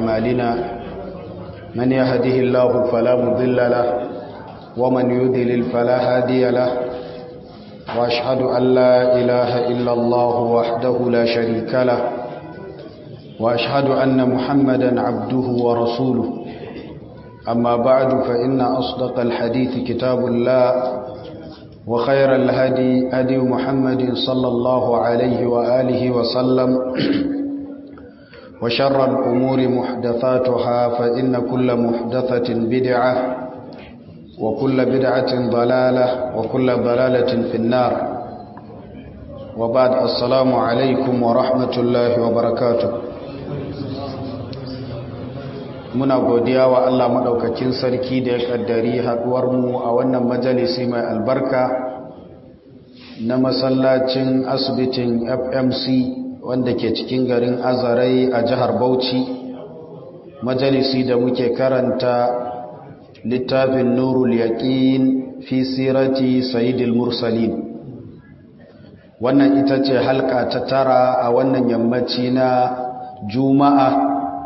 أعمالنا من يهده الله فلا مضل له ومن يذلل فلا هادي له وأشهد أن لا إله إلا الله وحده لا شريك له وأشهد أن محمدا عبده ورسوله أما بعد فإن أصدق الحديث كتاب الله وخير الهدي هدي محمد صلى الله عليه وآله وسلم وشر الأمور محدثاتها فإن كل محدثة بدعة وكل بدعة ضلالة وكل ضلالة في النار وبعد السلام عليكم ورحمة الله وبركاته muna godiya wa Allah maɗaukakin sarki da ya ƙaddari haɗuwarmu a wannan majalisi mai albarka na masallacin asibitin fmc wanda ke cikin garin azarai a jihar bauchi majalisi da muke karanta littafin nurul yaƙin fi sirati sayidil mursalin wannan ita ce halka ta tara a wannan yammaci na juma'a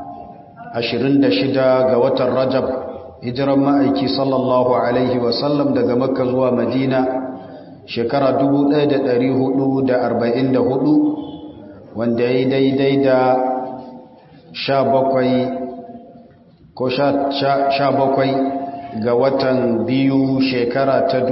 26 ga watan Rajab hijiran ma'aiki sallallahu alaihi wasallam daga Makka zuwa Madina shekara 1444 wanda ya yi daidai da 17 ko 17 ga watan biyu shekara ta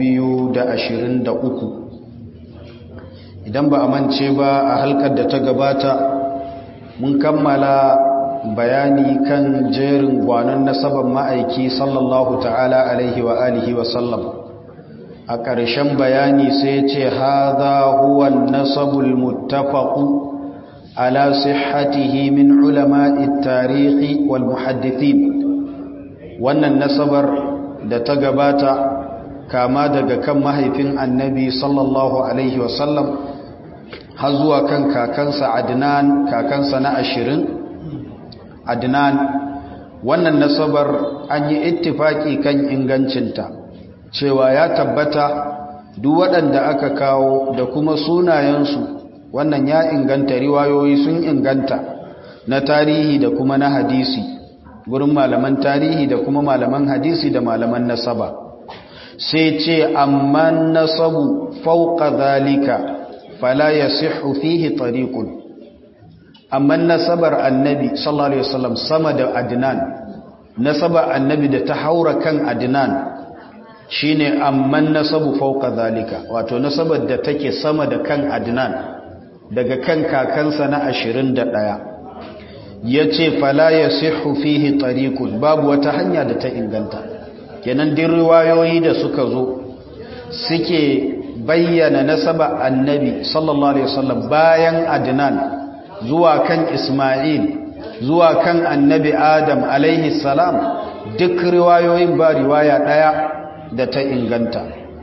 2023 idan ba a mance ba a halkar da ta gabata mun kammala bayani kan jerin gwanon nasaban ma'aiki sallallahu ta'ala alaihi wa alihi wa sallam a ƙarshen bayani sai ce haza huwa nasabul muttafaqu ala sihhatihi min ulama'i tarihi wal muhaddithin wannan nasabar da ta gabata kama daga kan mahaifin annabi sallallahu alaihi wa sallam har zuwa kan kakansa adnan kakansa na ashirin adnan wannan nasabar an yi ittifaki kan ingancinta cewa ya tabbata duk waɗanda aka kawo da kuma sunayensu wannan ya inganta riwayoyi sun inganta na tarihi da kuma na hadisi gurin malaman tarihi da kuma malaman hadisi da malaman nasaba sai ce amma nasabu fauka zalika fala yasihhu fihi tariqun amma nasabar annabi sallallahu alaihi wasallam sama da adnan nasabar annabi da ta haura kan adnan shine amma nasabu fawqa zalika wato nasabar da take sama da kan adnan daga kan kakansa na 21 yace fala yasihhu fihi tariqun babu wata hanya da ta inganta kenan din riwayoyi da suka zo suke bayyana nasaba annabi sallallahu alaihi wasallam bayan adnan zuwa kan Ismail zuwa kan annabi Adam alaihi salam duk riwayoyin ba riwaya ɗaya da ta inganta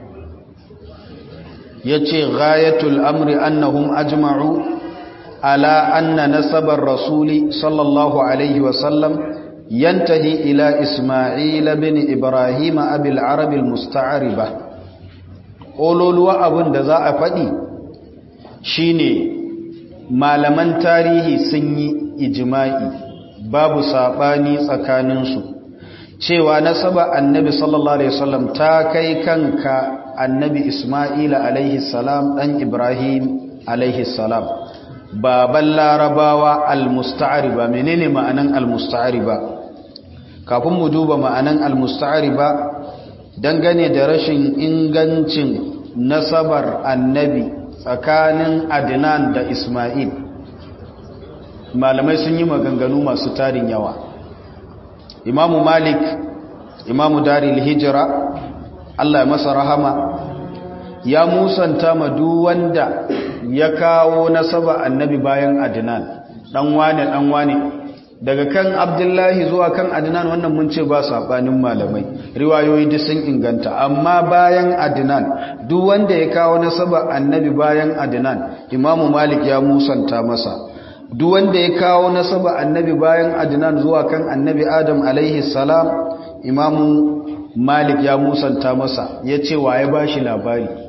ya ce ghayatul amri annahum ajma'u ala anna nasabar rasuli sallallahu alaihi wasallam yantahi ila Ismail bin Ibrahim abil arabil musta'ariba ƙololuwa abin da za a faɗi shine malaman tarihi sun yi ijima'i babu saɓani tsakaninsu cewa nasaba annabi sallallahu alaihi wasallam ta kai kanka annabi isma'ila alaihi salam ɗan ibrahim alaihi salam baban larabawa almusta'ariba menene ma'anan almusta'ariba kafin mu duba ma'anan almusta'ariba dangane da rashin ingancin nasabar annabi tsakanin adnan da ismail malamai sun yi maganganu masu tarin yawa imamu malik imamu daril hijira allah ya masa rahama ya musanta ma duk wanda ya kawo nasaba annabi bayan adnan dan wane dan wane daga kan abdullahi zuwa kan adnan wannan mun ce ba sabanin malamai riwayoyi duk sun inganta amma bayan adnan duk wanda ya kawo nasaba annabi bayan adnan imamu malik ya musanta masa duk wanda ya kawo nasaba annabi bayan adnan zuwa kan annabi adam alaihi salam imamu malik ya musanta masa ya ce wa ya bashi labari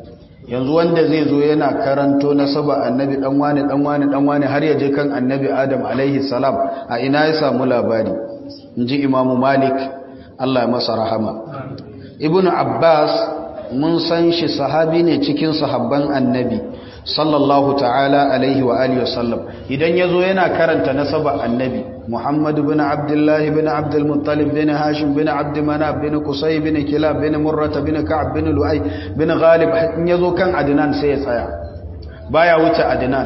yanzu wanda zai zo yana karanto nasaba annabi dan wani dan wani dan wani har ya je kan annabi adam alaihi salam a ina ya samu labari inji imamu malik Allah ya masa rahama ibnu abbas mun san shi sahabi ne cikin sahabban annabi sallallahu ta'ala alaihi wa alihi wasallam idan yazo yana karanta nasaba annabi muhammad ibn abdullah ibn abdul muttalib ibn hashim ibn abd manaf ibn qusay ibn kilab ibn murrah ibn ka'b ibn lu'ay ibn ghalib in yazo kan adnan sai ya tsaya baya wuce adnan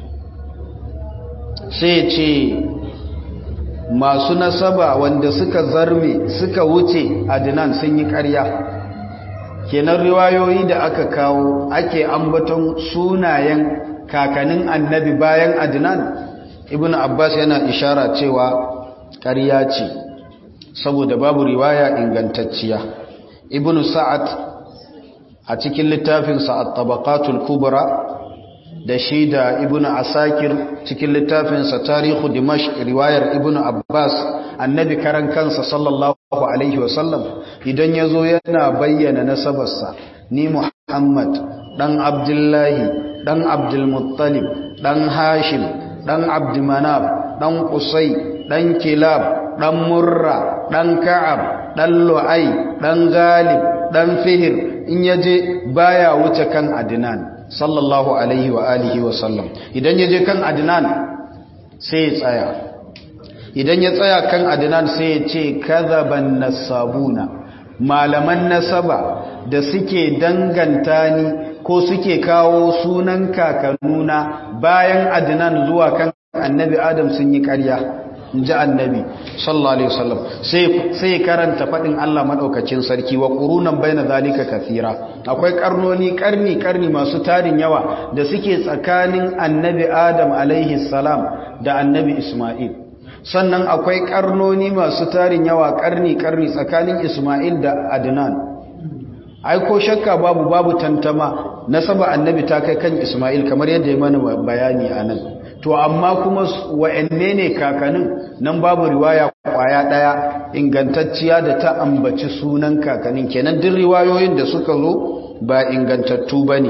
sai ya ce masu nasaba wanda suka zarme suka wuce adnan sun yi ƙarya kenan riwayoyi da aka kawo ake ambaton sunayen kakanin annabi bayan adnan ibn abbas yana ishara cewa ƙarya ce saboda babu riwaya ingantacciya ibn sa'ad a cikin littafinsa at-tabaqatul kubra da shi da ibn asakir cikin littafinsa tarihu dimashq riwayar ibn abbas annabi karan kansa sallallahu alaihi wasallam idan ya zo yana bayyana nasabarsa ni muhammad dan abdullahi dan abdulmuttalib dan hashim dan abdumanaf dan qusay dan kilab dan murra dan ka'ab dan lu'ay dan galib dan fihir in yaje baya wuce kan adnan sallallahu alaihi wa alihi wa sallam idan yaje kan adnan sai ya tsaya idan ya tsaya kan adnan sai ya ce kadhaban nasabuna malaman nasaba da suke danganta ni ko suke kawo sunan kakanuna bayan adnan zuwa kan annabi adam sun yi ƙarya inji annabi sallallahu alaihi wasallam sai sai karanta fadin Allah madaukakin sarki wa qurunan baina zalika kathira akwai karnoni karni karni masu tarin yawa da suke tsakanin annabi adam alaihi salam da annabi isma'il sannan akwai karnoni masu tarin yawa karni-karni tsakanin Ismail da Adnan ai ko shakka babu babu tantama nasaba annabi ta kai kan Ismail kamar yadda ya mana bayani anan to amma kuma wa'anne ne kakanin nan babu riwaya kwaya daya ingantacciya da ta ambaci sunan kakanin kenan duk riwayoyin da suka zo ba ingantattu bane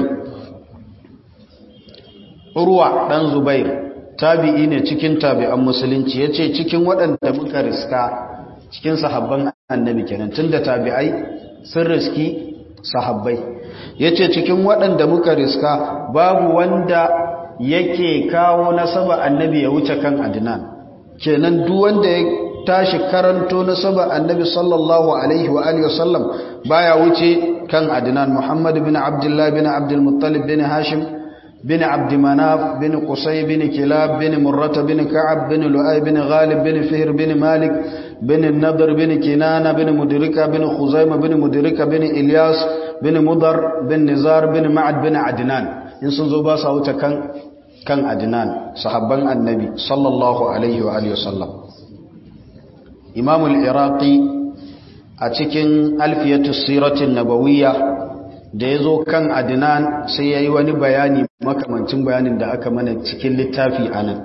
Urwa dan Zubair tabi'i ne cikin tabi'an musulunci yace cikin waɗanda muka riska cikin sahabban annabi kenan tunda tabi'ai sun riski sahabbai yace cikin waɗanda muka riska babu wanda yake kawo nasaba annabi ya wuce kan adnan kenan duk wanda ya tashi karanto nasaba annabi sallallahu alaihi wa alihi wasallam baya wuce kan adnan muhammad bin abdullah bin abdul muttalib bin hashim بن عبد مناف بن قصي بن كلاب بن مرة بن كعب بن لؤي بن غالب بن فهر بن مالك بن النضر بن كنانة بن مدركة بن خزيمة بن مدركة بن إلياس بن مضر بن نزار بن معد بن عدنان إن سنزوبا ساوتا كان كان عدنان صحابان النبي صلى الله عليه وآله وسلم إمام العراقي أتكن ألفية السيرة النبوية da ya zo kan adinan sai ya yi wani bayani makamancin bayanin da aka mana cikin littafi a nan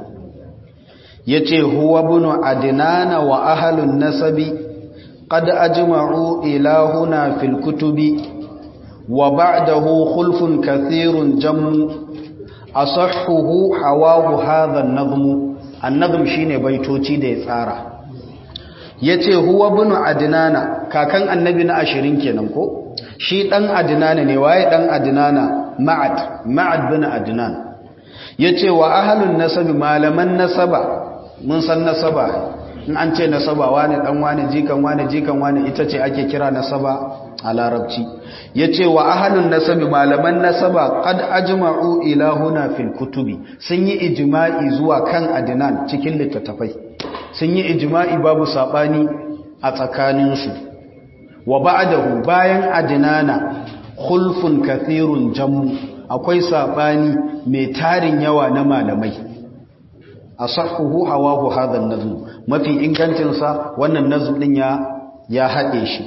ya ce huwa bunu adinana wa ahalun nasabi qad ajma'u ilahuna fil kutubi wa ba'dahu khulfun kathirun jammu asahhuhu hawahu hadha an-nazm an-nazm shine baitoci da ya tsara yace huwa bunu adinana kakan annabi na 20 kenan ko shi ɗan adinana ne waye ɗan adinana ma'ad ma'ad bin adinan ya ce wa ahalun nasabi malaman nasaba mun san nasaba in an ce nasaba wane ɗan wane jikan wane jikan wane ita ce ake kira nasaba a larabci ya ce wa ahalun nasabi malaman nasaba kad ajma'u ilahuna fil kutubi sun yi ijima'i zuwa kan adinan cikin littattafai sun yi ijima'i babu saɓani a tsakaninsu wa ba'dahu bayan adinana khulfun kathirun jammu akwai sabani mai tarin yawa na malamai asahhu hawahu hadha an-nazm mafi ingancin sa wannan nazm din ya ya hade shi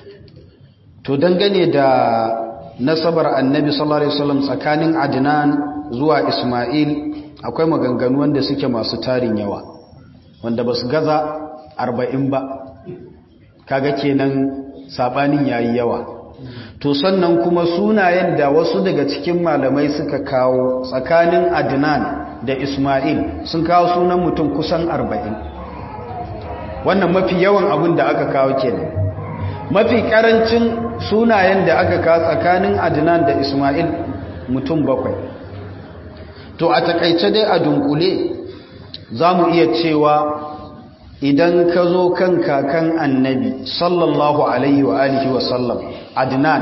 to dangane da nasabar annabi sallallahu alaihi wasallam tsakanin adnan zuwa isma'il akwai maganganu wanda suke masu tarin yawa wanda basu gaza 40 ba kaga kenan sabanin yayi yawa to sannan kuma sunayen da wasu daga cikin malamai suka kawo tsakanin adnan da ismail sun kawo sunan mutum kusan arba'in wannan mafi yawan abin da aka kawo kenan mafi karancin sunayen da aka kawo tsakanin adnan da ismail mutum bakwai to a takaice dai a dunkule za mu iya cewa idan ka zo kan kakan annabi sallallahu alaihi wa alihi wa sallam adnan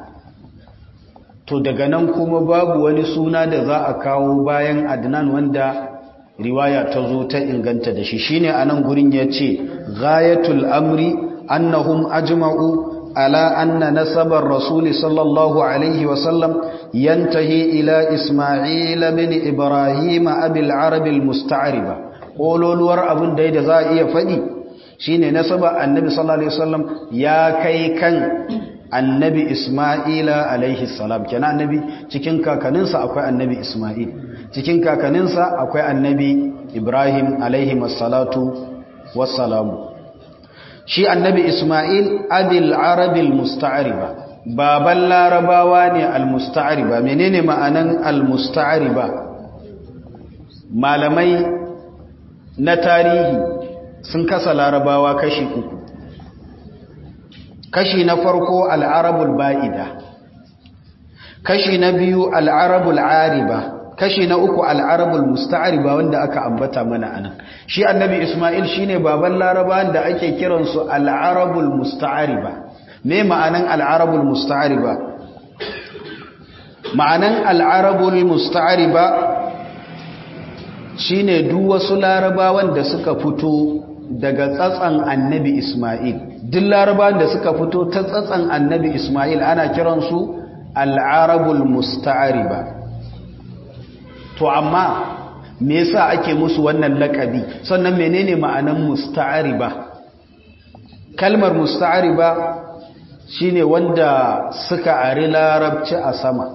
to daga nan kuma babu wani suna da za a kawo bayan adnan wanda riwaya ta zo ta inganta da shi shine anan gurin yace ghayatul amri annahum ajma'u ala anna nasabar rasul sallallahu alaihi wa sallam yantahi ila isma'il bin ibrahim abil arab al musta'riba kololuwar abin da da za a iya fadi shine nasaba annabi sallallahu alaihi wasallam ya kai kan annabi Ismaila alaihi salam kenan annabi cikin kakaninsa akwai annabi Ismail cikin kakaninsa akwai annabi Ibrahim alaihi wassalatu wassalamu shi annabi Ismail abil arabil musta'riba baban larabawa ne al-musta'riba menene ma'anan al-musta'riba malamai na tarihi sun kasa larabawa kashi uku kashi na farko al'arabul ba'ida kashi na biyu al'arabul ariba kashi na uku al'arabul musta'ariba wanda aka ambata mana anan shi annabi isma'il shine baban larabawan da ake kiransu al'arabul musta'ariba me ma'anan al'arabul musta'ariba ma'anan al'arabul musta'ariba shine duk wasu larabawan da suka fito daga tsatsan annabi Ismail duk larabawan da suka fito ta tsatsan annabi Ismail ana kiransu al'arabul musta'ariba to amma me yasa ake musu wannan lakabi sannan menene ma'anan musta'ariba kalmar musta'ariba shine wanda suka ari larabci a sama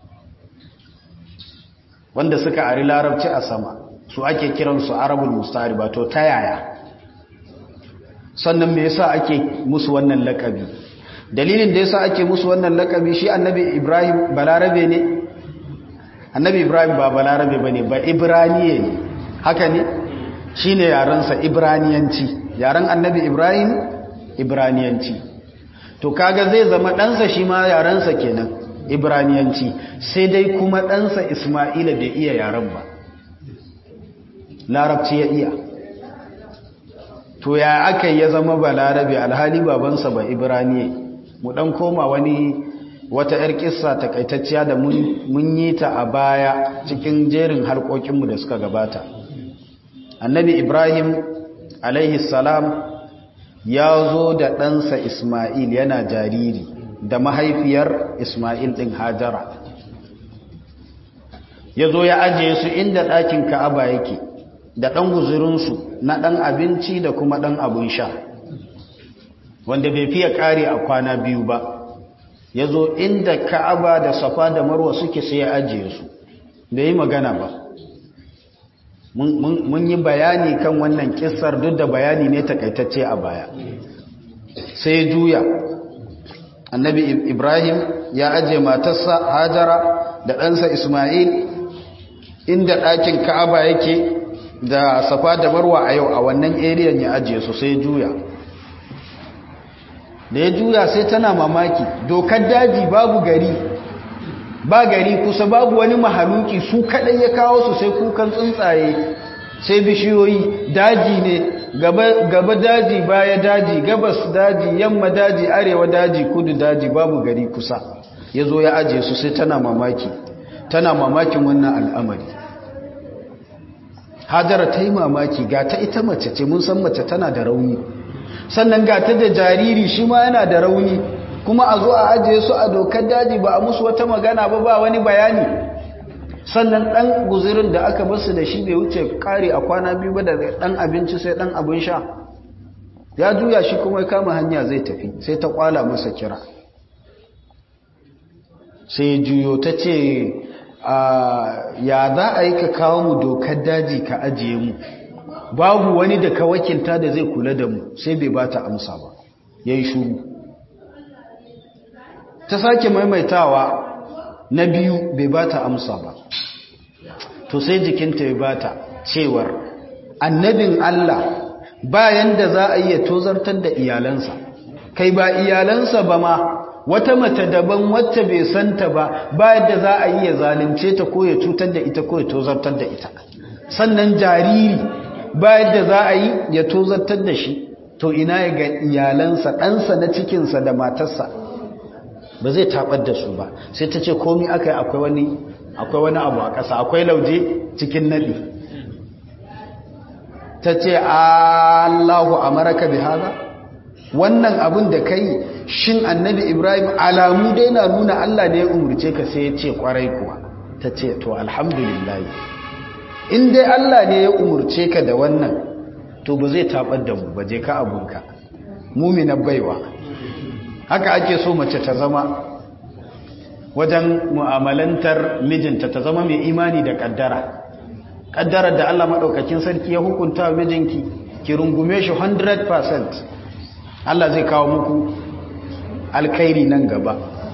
wanda suka ari larabci a sama su ake kiransu arabul musta'ariba to ta yaya sannan me yasa ake musu wannan lakabi dalilin da yasa ake musu wannan lakabi shi annabi Ibrahim balarabe ne annabi Ibrahim ba balarabe bane ba ibraniye ne haka ne shine yaran sa ibraniyanci yaran annabi Ibrahim ibraniyanci to kaga zai zama dan sa shi ma yaran sa kenan ibraniyanci sai dai kuma dan sa Isma'ila bai iya yaran ba larabci ya iya to ya aka ya zama balarabe alhali babansa ba ibraniye mu dan koma wani wata yar kissa takaitacciya da mun yi ta a baya cikin jerin harkokinmu da suka gabata annabi ibrahim alaihi salam ya zo da ɗansa isma'il yana jariri da mahaifiyar isma'il ɗin hajara ya zo ya ajiye su inda ɗakin ka'aba yake da ɗan guzurinsu na ɗan abinci da kuma ɗan abin sha wanda bai fiye ƙari a kwana biyu ba ya zo inda ka'aba da safa da marwa suke sai ya ajiye su da yi magana ba mun yi bayani kan wannan kisar duk da bayani ne takaitacce a baya sai juya annabi ibrahim ya ajiye matarsa hajara da ɗansa ismail inda ɗakin ka'aba yake da safa da marwa a yau a wannan eriyan ya ajiye su sai juya da ya juya sai tana mamaki dokar daji babu gari ba gari kusa babu wani mahaluki su kadai ya kawo su sai kukan tsuntsaye sai bishiyoyi daji ne gaba daji baya daji gabas daji yamma daji arewa daji kudu daji babu gari kusa ya zo ya ajiye su sai tana mamaki tana mamakin wannan al'amari hajara ta yi mamaki ga ta ita mace ce mun san mace tana da rauni sannan ga ta da jariri shi ma yana da rauni kuma a zo a ajiye su a dokar daji ba a musu wata magana ba ba wani bayani sannan ɗan guzirin da aka basu da shi bai wuce kare a kwana biyu ba da ɗan abinci sai ɗan abin sha ya juya shi kuma ya kama hanya zai tafi sai ta kwala masa kira sai juyo ta ce ya za a yi ka kawo mu dokar daji ka ajiye mu babu wani da ka wakilta da zai kula da mu sai bai ba ta amsa ba ya yi shuru ta sake maimaitawa na biyu bai ba ta amsa ba to sai jikinta ya ba ta cewar annabin Allah bayan da za a iya tozartar da iyalansa kai ba iyalansa ba ma wata mace daban wacce bai santa ba bayan da za a iya zalunce ta ko ya cutar da ita ko ya tozartar da ita sannan jariri bayan da za a yi ya tozartar da shi to ina ya ga iyalansa ɗansa na cikinsa da matarsa ba zai taɓar da su ba sai ta ce komi aka yi akwai wani akwai wani abu a ƙasa akwai lauje cikin naɗi ta ce allahu amaraka bi haza wannan abin da kai shin annabi ibrahim alamu dai na nuna allah ne ya umarce ka sai ya ce kwarai kuwa ta ce to alhamdulillah in dai allah ne ya umarce ka da wannan to ba zai tabar da mu ba je ka abunka mumina baiwa haka ake so mace ta zama wajen mu'amalantar mijinta ta zama mai imani da kaddara kaddarar da Allah madaukakin sarki ya hukunta wa mijinki ki rungume shi 100% Allah zai kawo muku alkhairi nan gaba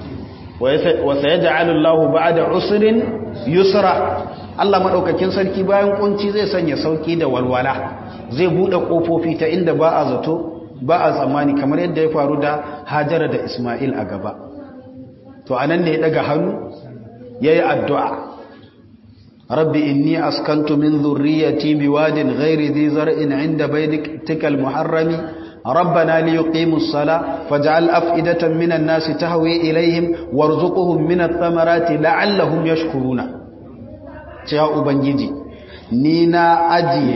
wa sayaj'alu Allahu ba'da usrin yusra Allah madaukakin sarki bayan kunci zai sanya sauki da walwala zai bude kofofi ta inda ba a zato ba a tsammani kamar yadda ya faru da Hajara da Isma'il a gaba to anan ne ya daga hannu yayi addu'a rabbi inni askantu min dhurriyyati biwadin ghairi dhi zar'in 'inda baytikal muharrami ربنا ليقيموا الصلاة فاجعل أفئدة من الناس تهوي إليهم وارزقهم من الثمرات لعلهم يشكرون يا أبنجي نينا أجي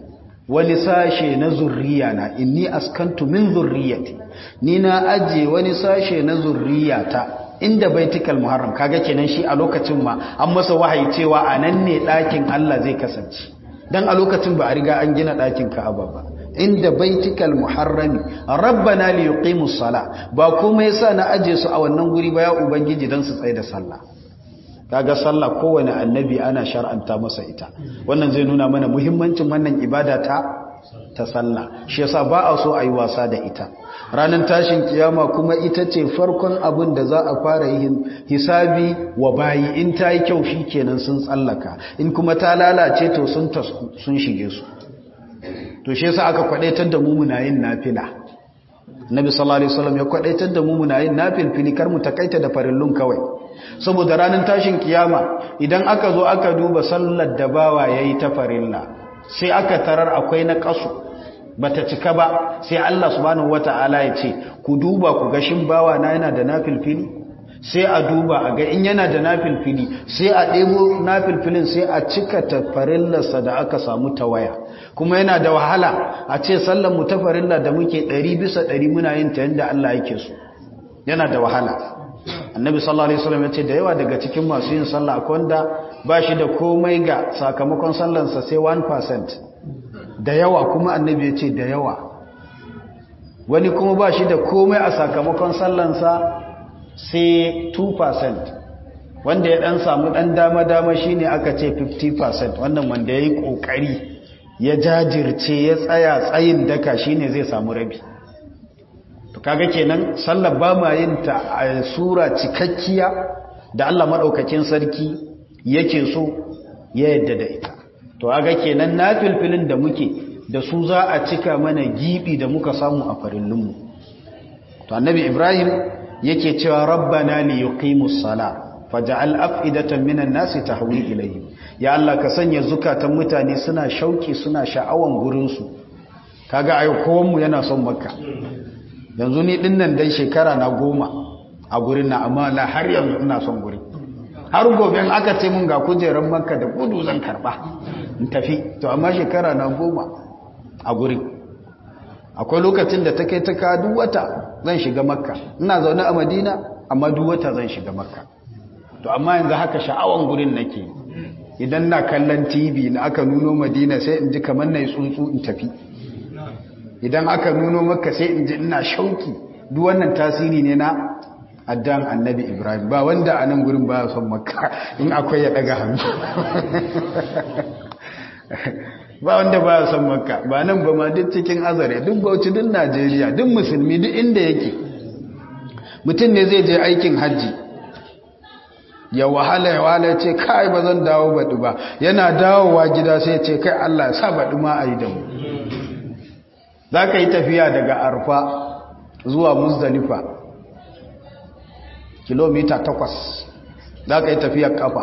ولساشي نزريانا إني أسكنت من ذريتي نينا أجي ولساشي نزرياتا inda baitikal muharram kaga kenan shi a lokacin ma an masa wahayi cewa anan ne ɗakin Allah zai kasance dan a lokacin ba a riga an gina ɗakin Ka'aba ba inda baitikal muharrami rabbana li yuqimus sala ba kuma yasa na aje su a wannan guri ba ya ubangiji dan su tsaye da sallah kaga sallah kowane annabi ana shar'anta masa ita wannan zai nuna mana muhimmancin wannan ibada ta ta sallah shi yasa ba a so a yi wasa da ita ranar tashin kiyama kuma ita ce farkon abin da za a fara yin hisabi wa bayi in ta yi kyau shi kenan sun tsallaka in kuma ta lalace to sun tasku sun shige su to shi yasa aka kwadaitar da mu muna yin nafila Nabi sallallahu alaihi wasallam ya kwadaitar da mu muna yin nafilfili kar mu takaita da farillun kawai saboda ranar tashin kiyama idan aka zo aka duba sallar da bawa yayi ta farilla sai aka tarar akwai na kasu bata cika ba sai Allah subhanahu wataala ya ce ku duba ku ga shin bawa na yana da nafilfili sai a duba a ga in yana da nafilfili sai a ɗebo nafilfilin sai a cika tafarillarsa da aka samu tawaya kuma yana da wahala a ce sallan mu tafarilla da muke ɗari bisa ɗari muna yin ta yadda Allah yake so yana da wahala annabi sallallahu alaihi wasallam ya ce da yawa daga cikin masu yin sallah akwai wanda ba shi da komai ga sakamakon sallansa sai 1% da yawa kuma annabi ya ce da yawa wani kuma ba shi da komai a sakamakon sallansa sai 2% wanda ya dan samu dan dama-dama shine aka ce 50% wannan wanda ya yi kokari ya jajirce ya tsaya tsayin daka shine zai samu rabi to kaga kenan sallar ba ma yin ta a sura cikakkiya da Allah madaukakin sarki yake so ya yadda da ita to kaga kenan nafilfilin da muke da su za a cika mana gibi da muka samu a farillinmu to annabi Ibrahim yake cewa rabbana li yuqimus sala faj'al af'idatan minan nasi tahwi ilayhim ya Allah ka sanya zukatan mutane suna shauki suna sha'awan gurin su kaga ai kowan mu yana son makka yanzu ni dinnan dai shekara na goma a gurin na amma la har yanzu ina son gurin har gobe in aka ce mun ga kujerar makka da gudu zan karba in tafi to amma shekara na goma a gurin akwai lokacin da ta kai ta ka duk wata zan shiga makka ina zaune a madina amma duk wata zan shiga makka to amma yanzu haka sha'awan gurin nake idan na kallon tv na aka nuno madina sai in ji kamar na yi tsuntsu in tafi idan aka nuno makka sai in ji ina shauki duk wannan tasiri ne na addan annabi ibrahim ba wanda a nan gurin ba son makka in akwai ya daga hannu ba wanda ba son makka ba nan ba ma duk cikin azare duk bauchi duk najeriya duk musulmi duk inda yake mutum ne zai je aikin hajji ya wahala ya wahala ce kai ba zan dawo baɗi ba yana dawowa gida sai ce kai Allah ya sa baɗi ma a yi da mu za ka yi tafiya daga arfa zuwa muzdalifa kilomita takwas za ka yi tafiyar kafa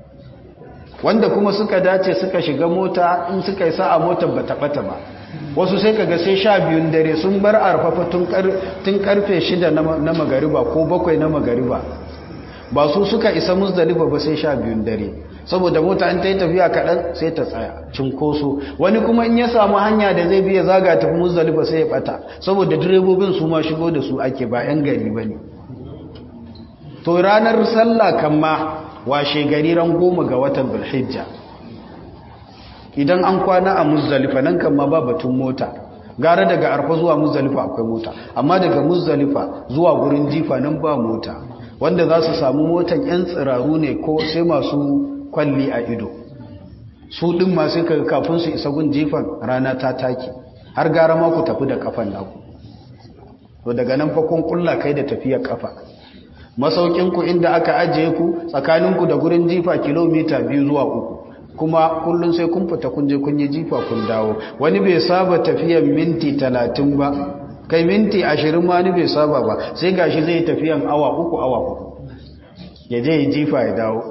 wanda kuma suka dace suka shiga mota in suka yi sa'a motar ba taɓata ba wasu sai kaga sai sha biyun dare sun bar arfafa tun karfe shida na magariba ko bakwai na magariba ba su suka isa musdalifa ba sai sha biyun dare saboda mota an ta yi tafiya kaɗan sai ta tsaya cinkoso wani kuma in ya samu hanya da zai biya zaga tafi musdalifa sai ya ɓata saboda direbobin su ma shigo da su ake ba 'yan gari ba ne to ranar sallah kan ma washe gari ran goma ga watan bulhijja idan an kwana a muzdalifa nan kan ma ba batun mota gara daga arfa zuwa muzdalifa akwai mota amma daga muzdalifa zuwa gurin jifa nan ba mota wanda za su samu motan yan tsiraru ne ko sai masu kwalli a ido su din ma sai kaga kafin su isa gun jifan rana ta take har gara ma ku tafi da kafan naku to daga nan fa kun kulla kai da tafiyar kafa masaukinku inda aka ajiye ku tsakaninku da gurin jifa kilomita biyu zuwa uku kuma kullum sai kun fita kun je kun yi jifa kun dawo wani bai saba tafiyan minti talatin ba kai minti ashirin ma ni bai saba ba sai gashi zai tafiyan awa uku awa uku ya je ya jifa ya dawo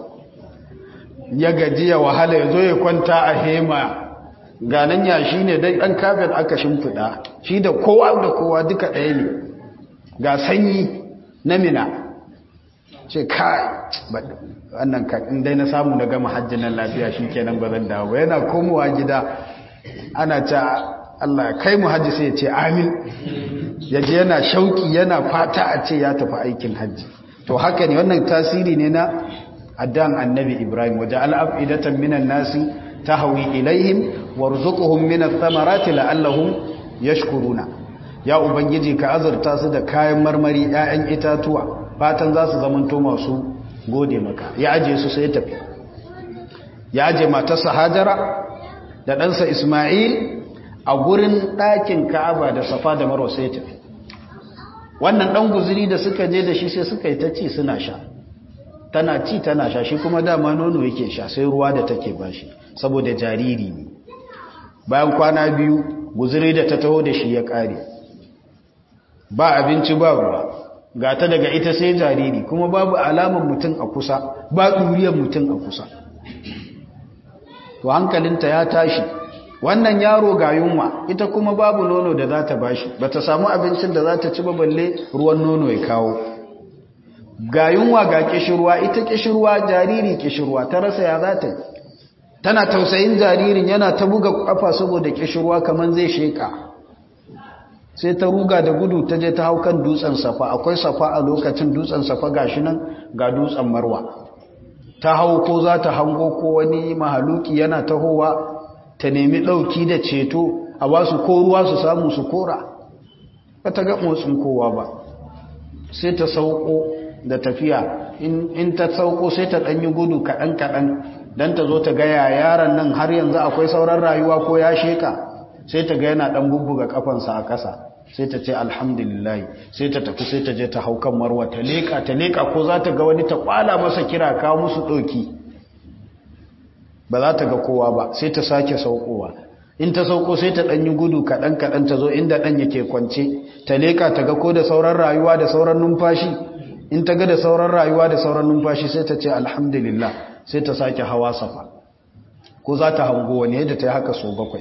ya gaji ya wahala ya zo ya kwanta a hema ganan ya shi ne dai ɗan kafin aka shimfiɗa shi da kowa da kowa duka ɗaya ne ga sanyi na mina ce kai wannan in dai na samu na gama hajjin nan lafiya shi kenan ba zan dawo yana komowa gida ana ta Allah kai mu hajji sai ya ce amin yaje yana shauki yana fata a ce ya tafi aikin hajji to haka ne wannan tasiri ne na addan annabi Ibrahim waje al'afidatan minan nasi tahwi ilaihim warzuqhum min ath-thamarati la'allahum yashkuruna ya ubangiji ka azurta su da kayan marmari 'ya'yan itatuwa fatan za su zamanto masu gode maka ya aje su sai tafi ya aje matarsa hajara da ɗansa ismail a gurin ɗakin ka'aba da safa da marwa sai tafi wannan ɗan guziri da suka je da shi sai suka yi ta ci suna sha tana ci tana sha shi kuma dama nono yake sha sai ruwa da take bashi saboda jariri ne bayan kwana biyu guziri da ta taho da shi ya ƙare ba abinci ba ruwa ga ta daga ita sai jariri kuma babu alamar mutum a kusa ba ɗuriyar mutum a kusa to hankalinta ya tashi wannan yaro ga yunwa ita kuma babu nono da za ta bashi ba ta samu abincin da za ta ci balle ruwan nono ya kawo ga yunwa ga kishirwa ita kishirwa jariri kishirwa ta rasa ya za ta tana tausayin jaririn yana ta buga kafa saboda kishirwa kamar zai sheka sai ta ruga da gudu ta je ta hau kan dutsen safa akwai safa a lokacin dutsen safa gashi nan ga dutsen marwa ta hau ko za ta hango ko wani mahaluki yana tahowa ta nemi ɗauki da ceto a ba su ko ruwa su samu su kora ba ta ga motsin kowa ba sai ta sauko da tafiya in ta sauko sai ta ɗanyi gudu kaɗan-kaɗan don ta zo ta gaya yaran nan har yanzu akwai sauran rayuwa ko ya sheka sai ta ga yana ɗan bubbuga kafansa a ƙasa sai ta ce alhamdulillah sai ta tafi sai ta je ta hau kan marwa ta leƙa ta leƙa ko za ta ga wani ta ƙwala masa kira kawo musu ɗauki ba za ta ga kowa ba sai ta sake saukowa in ta sauko sai ta ɗanyi gudu kaɗan-kaɗan ta zo inda ɗan yake kwance ta leƙa ta ga ko da sauran rayuwa da sauran numfashi in ta ga da sauran rayuwa da sauran numfashi sai ta ce alhamdulillah sai ta sake hawa safa ko za ta hango wani yadda ta yi haka so bakwai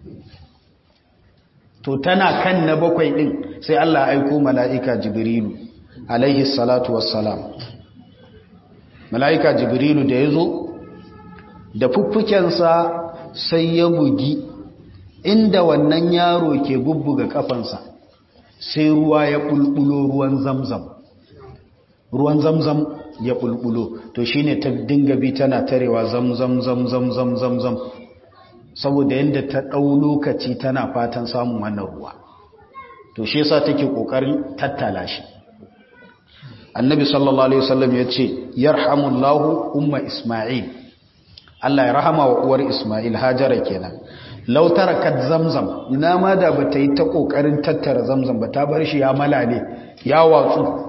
to tana kan na bakwai ɗin sai Allah aiko mala'ika jibrilu alaihi salatu wassalam mala'ika jibrilu da ya zo da fuffukensa sai ya bugi inda wannan yaro ke bubbuga kafansa sai ruwa ya bulbulo ruwan zamzam ruwan zamzam ya bulbulo to shine ta dinga bi tana tarewa zamzam zamzam zamzam zam saboda yadda ta ɗau lokaci tana fatan samun wannan ruwa to shi yasa take kokarin tattala shi annabi sallallahu alaihi wasallam ya ce yarhamullahu umma isma'il Allah ya rahama wa uwar Ismail Hajara kenan law tarakat zamzam ina ma da bata yi ta kokarin tattara zamzam ba ta bar shi ya malale ya watsu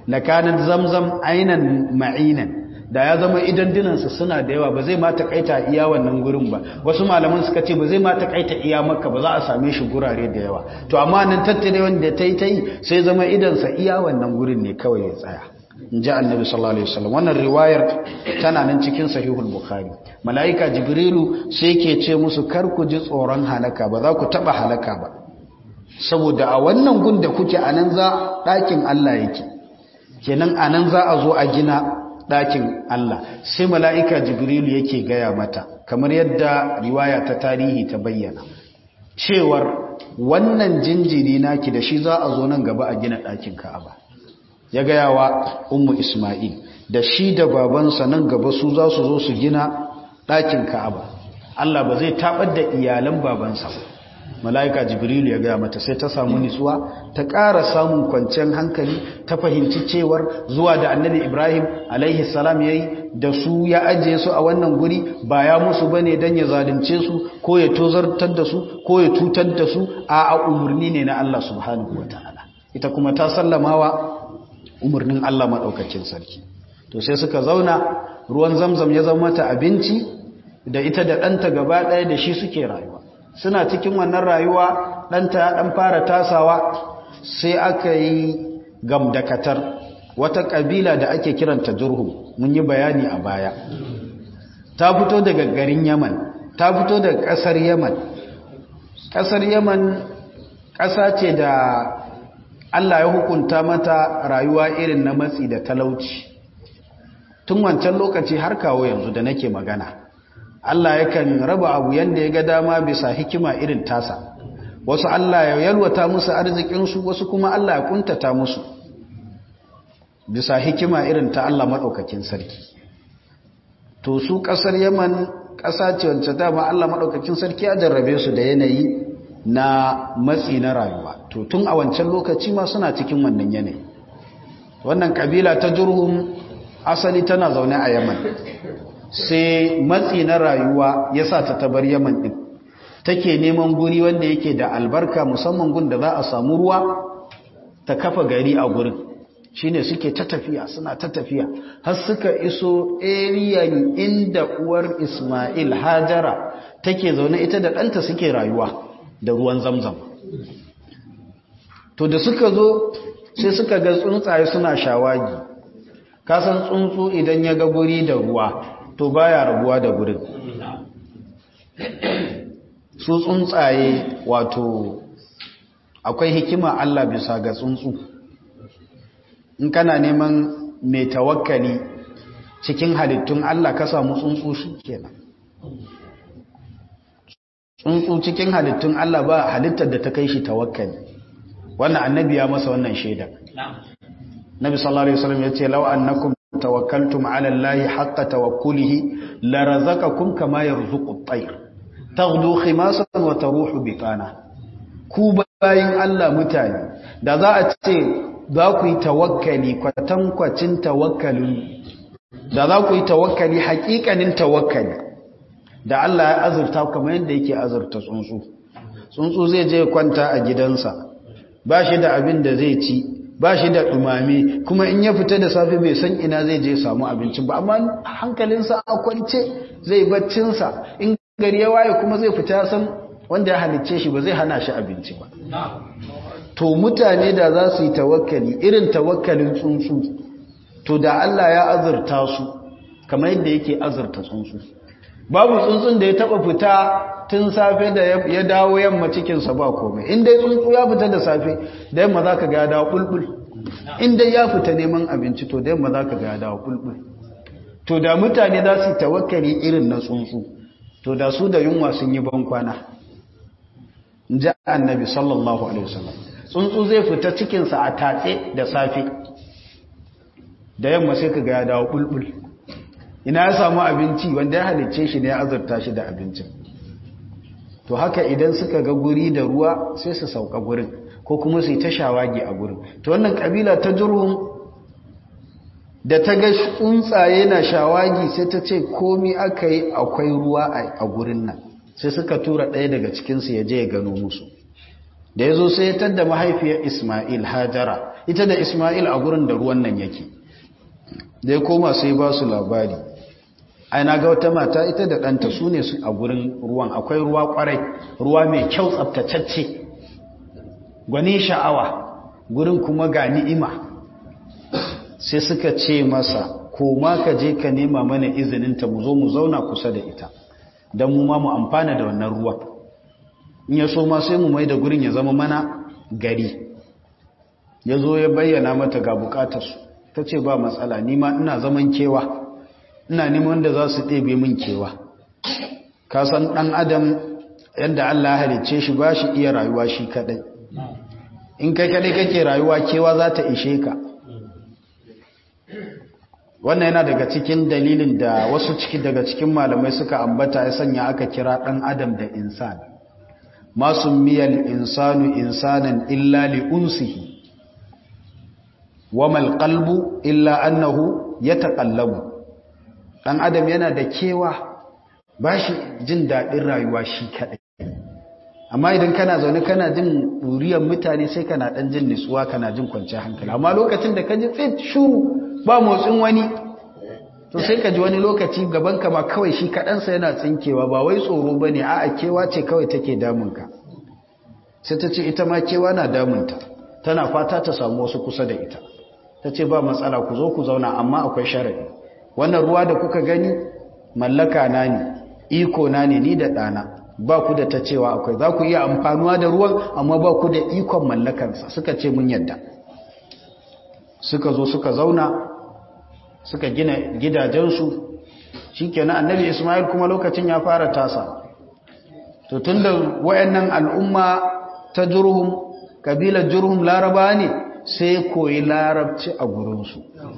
lakanan zamzam ainan ma'inan da ya zama idan dinansa suna da yawa ba zai ma takaita iya wannan gurin ba wasu malaman suka ce ba zai ma takaita iya makka ba za a same shi gurare da yawa to amma nan tattare wanda ta yi ta yi sai zama idansa iya wannan gurin ne kawai ya tsaya in ji annabi sallallahu alaihi wasallam wannan riwayar tana nan cikin sahihul bukhari malaika jibrilu sai ke ce musu kar ku ji tsoron halaka ba za ku taba halaka ba saboda a wannan gun da kuke anan za ɗakin Allah yake kenan anan za a zo a gina ɗakin Allah sai mala'ika jibrilu yake gaya mata kamar yadda riwaya ta tarihi ta bayyana cewar wannan jinjiri naki da shi za a zo nan gaba a gina ɗakin ka'aba ya gaya wa ummu isma'il da shi da babansa nan gaba su za su zo su gina ɗakin ka'aba Allah ba zai taɓar da iyalan babansa ba mala'ika jibrilu ya gaya mata sai ta samu nitsuwa ta ƙara samun kwanciyar hankali ta fahimci cewar zuwa da annabi ibrahim alaihi salam ya yi da su ya ajiye su a wannan guri ba ya musu ba ne don ya zalunce su ko ya tozartar da su ko ya cutar da su a a umarni ne na allah subhanahu wa ta'ala ita kuma ta sallamawa umarnin allah maɗaukakin sarki to sai suka zauna ruwan zamzam ya zama mata abinci da ita da ɗanta gaba ɗaya da shi suke rayuwa suna cikin wannan rayuwa ɗanta ya ɗan fara tasawa sai aka yi gamdakatar wata ƙabila da ake kiranta jurhum mun yi bayani a baya ta fito daga garin yaman ta fito daga ƙasar yaman ƙasar yaman ƙasa ce da allah ya hukunta mata rayuwa irin na matsi da talauci tun wancan lokaci har kawo yanzu da nake magana Allah yakan raba abu yanda ya ga dama bisa hikima irin tasa wasu Allah ya yalwata musu arzikinsu wasu kuma Allah ya kuntata musu bisa hikima irin ta Allah maɗaukakin sarki to su ƙasar yaman ƙasa ce wacce dama Allah maɗaukakin sarki ya jarrabe su da yanayi na matsi na rayuwa to tun a wancan lokaci ma suna cikin wannan yanayi wannan ƙabila ta jurhum asali tana zaune a yaman sai matsi na rayuwa ya sa ta tabar yaman ɗin take neman guri wanda yake da albarka musamman gun da za a samu ruwa ta kafa gari a gurin shine suke ta tafiya suna ta tafiya har suka iso eriyan inda uwar ismail hajara take zaune ita da ɗanta suke rayuwa da ruwan zamzam to da suka zo sai suka ga tsuntsaye suna shawagi kasan tsuntsu idan ya ga guri da ruwa to baya rabuwa da gurin su tsuntsaye wato akwai hikima Allah bisa ga tsuntsu in kana neman mai tawakkali cikin halittun Allah ka samu tsuntsu shi kenan tsuntsu cikin halittun Allah ba halittar da ta kai shi tawakkali wannan annabi ya masa wannan shaida Nabi sallallahu alaihi wasallam yace law annakum tawakkaltum ala Allahi haqqa tawakkulihi la razaqakum kama yarzuqu at-tayr taghdu khimasan wa taruhu bitana ku bayin Allah mutane da za a ce za ku yi tawakkali kwatankwacin tawakkalin da za ku yi tawakkali hakikanin tawakkali da Allah ya azurta kamar yadda yake azurta tsuntsu tsuntsu zai je kwanta a gidansa ba shi da abin da zai ci ba shi da ɗumame kuma in ya fita da safe bai san ina zai je samu abinci ba amma hankalinsa a kwance zai baccinsa in gari ya waye kuma zai fita ya san wanda ya halicce shi ba zai hana shi abinci ba to mutane da za su yi tawakkali irin tawakkalin tsuntsu to da Allah ya azurta su kamar yadda yake azurta tsuntsu babu tsuntsun da ya taba fita tun safe da ya dawo yamma cikinsa ba komai in dai tsuntsu ya fita da safe da yamma za ka ga ya dawo bulbul in dai ya fita neman abinci to da yamma za ka ga ya dawo bulbul to da mutane za su tawakkali irin na tsuntsu to da su da yunwa sun yi ban kwana in ji annabi sallallahu alaihi wasallam tsuntsu zai fita cikinsa a tatse da safe da yamma sai ka ga ya dawo bulbul ina ya samu abinci wanda ya halicce shi ne ya azurta shi da abincin to haka idan suka ga guri da ruwa sai su sauka gurin ko kuma su yi ta shawagi a gurin to wannan kabila ta jurhum da ta ga tsuntsaye na shawagi sai ta ce komi aka yi akwai ruwa a gurin nan sai suka tura ɗaya daga cikinsu ya je ya gano musu da ya zo sai ya tadda mahaifiyar ismail hajara ita da ismail a gurin da ruwan nan yake da ya koma sai ba su labari ai na ga wata mata ita da ɗanta su ne su a gurin ruwan akwai ruwa kwarai ruwa mai kyau tsabtacacce gwani sha'awa gurin kuma ga ni'ima sai suka ce masa koma ka je ka nema mana izininta mu zo mu zauna kusa da ita don mu ma mu amfana da wannan ruwan in ya so ma sai mu mai da gurin ya zama mana gari ya zo ya bayyana mata ga bukatarsu ta ce ba matsala nima ina zaman kewa ina neman da za su ɗebe min kewa ka san ɗan adam yadda Allah halicce shi ba shi iya rayuwa shi kaɗai in kai kaɗai kake rayuwa kewa za ta ishe ka wannan yana daga cikin dalilin da wasu ciki daga cikin malamai suka ambata ya sanya aka kira ɗan adam da insan masu miyal insanu insanan illa li unsihi wamal qalbu illa annahu yataqallabu dan adam yana da kewa bashi jin dadin rayuwa shi kadai amma idan kana zaune kana jin duriyar mutane sai kana dan jin nutsuwa kana jin kwanciyar hankali amma lokacin da ka ji tsit shuru ba motsin wani to sai ka ji wani lokaci gaban ka ma kawai shi kaɗansa yana tsinkewa ba wai tsoro ba ne a'a kewa ce kawai take damunka sai ta ce ita ma kewa na damunta tana fata ta samu wasu kusa da ita ta ce ba matsala ku zo ku zauna amma akwai sharaɗi wannan ruwa da kuka gani mallaka na ne iko na ne ni da ɗana ba ku da ta cewa akwai za ku iya amfanuwa da ruwan amma ba ku da ikon mallakansa suka ce mun yadda suka zo suka zauna suka gina gidajensu shi kenan annabi ismail kuma lokacin ya fara tasa to tun da wayannan al'umma ta jurhum kabilar jurhum laraba ne sai koyi larabci a gurinsu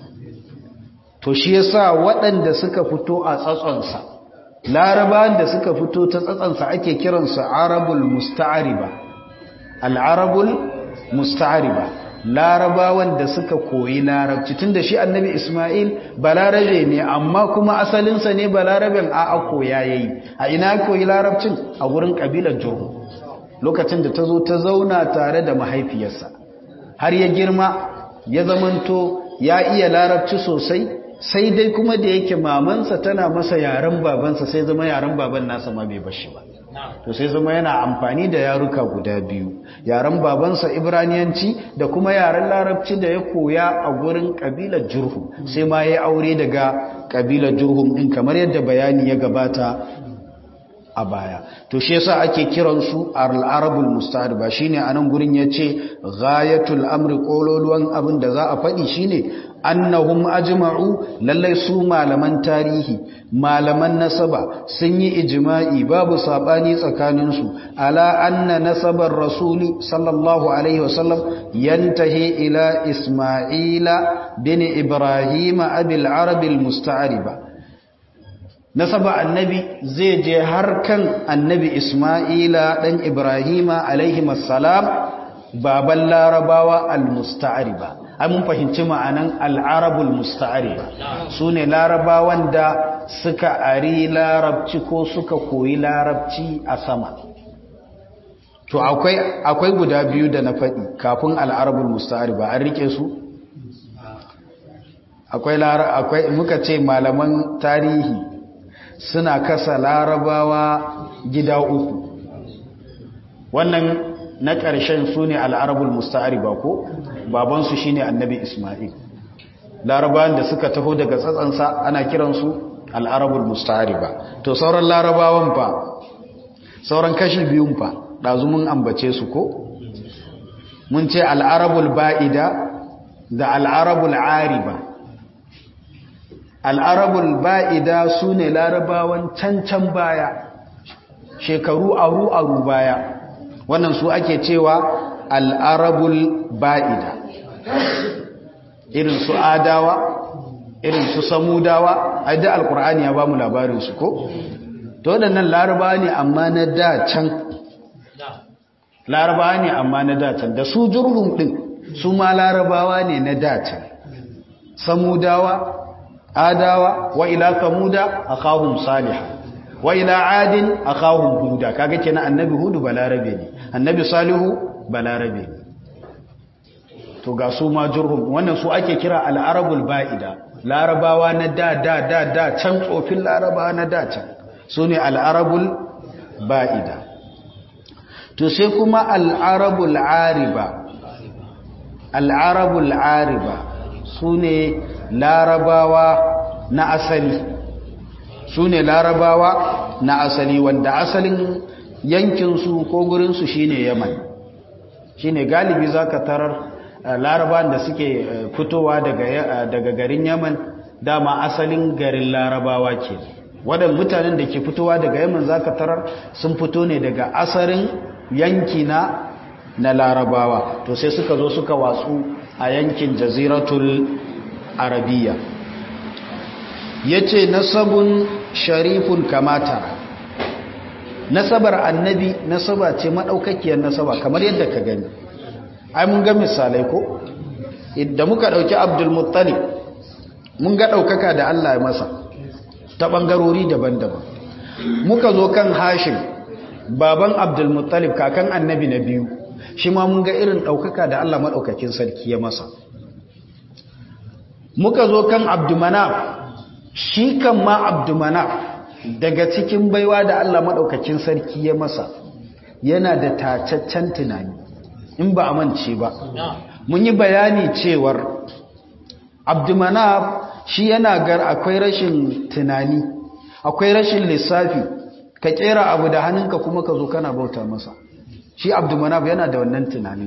to shi yasa waɗanda suka fito a tsatsonsa larabawan da suka fito ta tsatsonsa ake kiransu arabul musta'ariba al'arabul musta'ariba larabawan da suka koyi larabci tunda shi annabi Ismail balarabe ne amma kuma asalinsa ne balaraben a a koya yayi a ina koyi larabcin a wurin kabilar Jurhum lokacin da ta zo ta zauna tare da mahaifiyarsa har ya girma ya zamanto ya iya larabci sosai sai dai kuma da yake mamansa tana masa yaren babansa sai zama yaren baban nasa ma bai bashi ba to sai zama yana amfani da yaruka guda biyu yaren babansa ibraniyanci da kuma yaren larabci da ya koya a gurin kabilar jurhum sai ma ya aure daga kabilar jurhum din kamar yadda bayani ya gabata a baya to shi yasa ake kiransu al-arabul musta'riba shine anan gurin yace ghayatul amri kololuwan abin da za a faɗi shine annahum ajma'u lallai su malaman tarihi malaman nasaba sun yi ijma'i babu sabani tsakanin su ala anna nasabar rasuli sallallahu alaihi wasallam yantahi ila isma'ila bin ibrahim abil arabil musta'riba nasaba annabi zai je har kan annabi isma'ila dan ibrahima alaihi assalam baban larabawa al-musta'ariba ai mun fahimci ma'anan al-arabul musta'ariba sune larabawan da suka ari larabci ko suka koyi larabci a sama to akwai akwai guda biyu da na faɗi kafin al-arabul musta'ariba an rike su akwai akwai muka ce malaman tarihi suna kasa larabawa gida uku wannan na ƙarshen su ne al'arabul musta'ariba ko babansu shi ne annabi ismail larabawan da suka taho daga tsatsansa ana kiransu al'arabul musta'ariba to sauran larabawan fa sauran kashi biyun fa ɗazu mun ambace su ko mun ce al'arabul ba'ida da al'arabul ariba al'arabul ba'ida su ne larabawan cancan baya shekaru aru-aru baya wannan su ake cewa al'arabul ba'ida irin su adawa irin su samudawa a da alkur'ani ya ba mu labarinsu ko? to waɗannan larabawa ne amma na da can larabawa ne amma na da can da su jurhum ɗin su ma larabawa ne na da can samudawa adawa wa ila samuda akahum salihah wa ila adin akahum huda kaga kenan annabi hudu balarabe ne annabi salihu balarabe ne to ga su ma jurhum wannan su ake kira al'arabul ba'ida larabawa na da da da da can tsofin larabawa na da can su ne al'arabul ba'ida to sai kuma al'arabul ariba al'arabul ariba su ne larabawa na asali su ne larabawa na asali wanda asalin yankinsu ko gurinsu shine yaman shine galibi za ka tarar larabawan da suke fitowa daga garin yaman dama asalin garin larabawa ke waɗanda mutanen da ke fitowa daga yaman za ka tarar sun fito ne daga asalin yanki na na larabawa to sai suka zo suka watsu a yankin jaziratul arabiya ya ce nasabun sharifun kamata nasabar annabi nasaba ce maɗaukakiyar nasaba kamar yadda ka gani ai mun ga misalai ko idan muka ɗauki abdulmuttalib mun ga ɗaukaka da allah ya masa ta ɓangarori daban-daban muka zo kan hashim baban abdulmuttalib kakan annabi na biyu shi ma mun ga irin ɗaukaka da Allah maɗaukakin sarki ya masa muka zo kan abdumanaf shi kan ma abdumanaf daga cikin baiwa da Allah maɗaukakin sarki ya masa yana da tacaccen tunani in ba a mance ba mun yi bayani cewar abdumanaf shi yana gar akwai rashin tunani akwai rashin lissafi ka kera abu da hannunka kuma ka zo kana bauta masa shi abdumanaf yana da wannan tunanin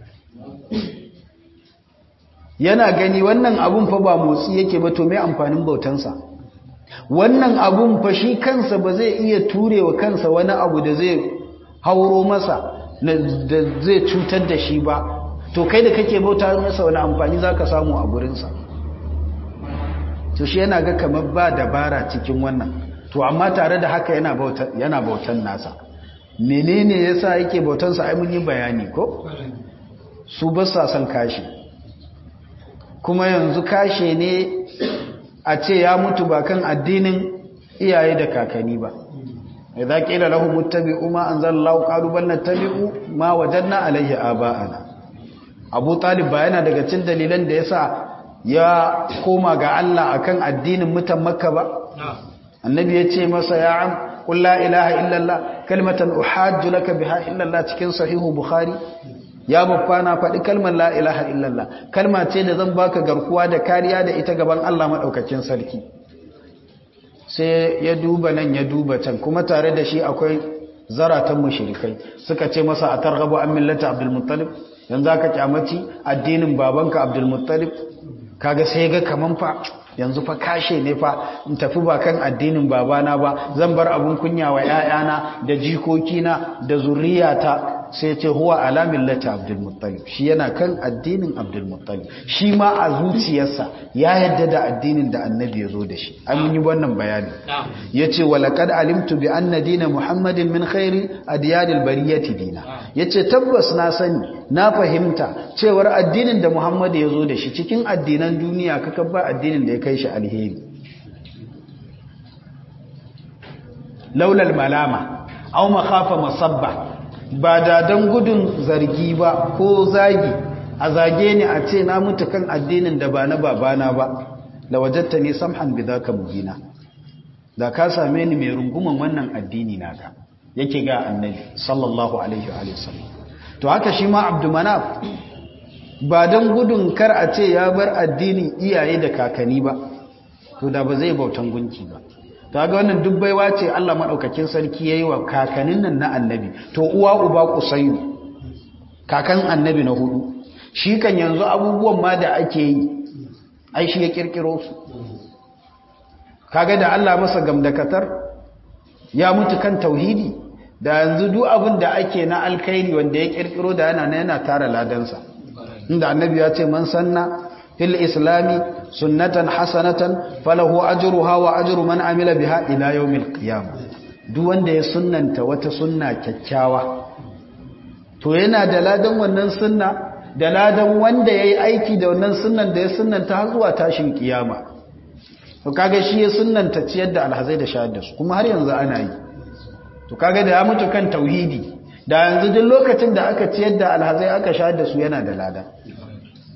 yana gani wannan abun fa ba motsi yake ba to mai amfanin bautansa wannan abun fa shi kansa ba zai iya turewa kansa wani abu da zai hauro masa da zai cutar da shi ba to kai da kake bauta masa wani amfani za ka samu a gurinsa to shi yana ga kamar ba dabara cikin wannan to amma tare da haka yana bautan nasa menene yasa yake bautansa ai mun yi bayani ko su ba sa son kashi kuma yanzu kashe ne a ce ya mutu ba kan addinin iyaye da kakanni ba idza qila lahum muttabi'u ma anzalallahu qalu bal nattabi'u ma wajadna alayhi aba'ana Abu Talib ba yana daga cikin dalilan da yasa ya koma ga Allah akan addinin mutan Makka ba annabi ya ce masa ya am qul la ilaha illallah kalmatan uhajju laka biha illallah cikin sahihu bukhari ya babba na faɗi kalmar la ilaha illallah kalma ce da zan baka garkuwa da kariya da ita gaban Allah madaukakin sarki sai ya duba nan ya duba can kuma tare da shi akwai zaratan mushrikai suka ce masa a targhabu an millata abdul muttalib yanzu aka kyamaci addinin babanka abdul muttalib kaga sai ga kaman fa yanzu fa kashe ne fa in tafi ba kan addinin babana ba zan bar abun kunya wa ƴaƴana da jikokina da zuriyata sai ce huwa ala millati abdul muttalib shi yana kan addinin abdul muttalib shi ma a zuciyarsa ya yadda da addinin da annabi ya zo da shi an yi wannan bayani yace walaqad alimtu bi anna dina muhammadin min khairi adyanil bariyati dina yace tabbas na sani na fahimta cewar addinin da muhammad ya zo da shi cikin addinan duniya kaka ba addinin da ya kai shi alheri laulal malama aw makhafa masabba ba da don gudun zargi ba ko zagi a zage ni a ce na mutu kan addinin da ba na babana ba da wajatta ne samhan bi zaka mubina da ka same ni mai runguman wannan addini naka yake ga annabi sallallahu alaihi wa sallam to haka shi ma abdumanaf ba don gudun kar a ce ya bar addinin iyaye da kakanni ba to da ba zai bautan gunki ba ta ga wannan duk baiwa ce Allah maɗaukakin sarki ya yi wa kakanin nan na annabi to uwa uba kusayu kakan annabi na hudu shi kan yanzu abubuwan ma da ake yi ai shi ya kirkiro su kaga da Allah masa gamdakatar ya mutu kan tauhidi da yanzu duk abin da ake na alkhairi wanda ya kirkiro da yana yana tara ladansa inda annabi ya ce man sanna fil islami sunnatan hasanatan falahu ajruha wa ajru man amila biha ila yawmil qiyamah duk wanda ya sunnanta wata sunna kyakkyawa to yana da ladan wannan sunna da ladan wanda yayi aiki da wannan sunnan da ya sunnanta har zuwa tashin kiyama to kaga shi ya sunnanta ciyar da alhazai da shahad da su kuma har yanzu ana yi to kaga da ya mutu kan tauhidi da yanzu duk lokacin da aka ciyar da alhazai aka shahad da su yana da lada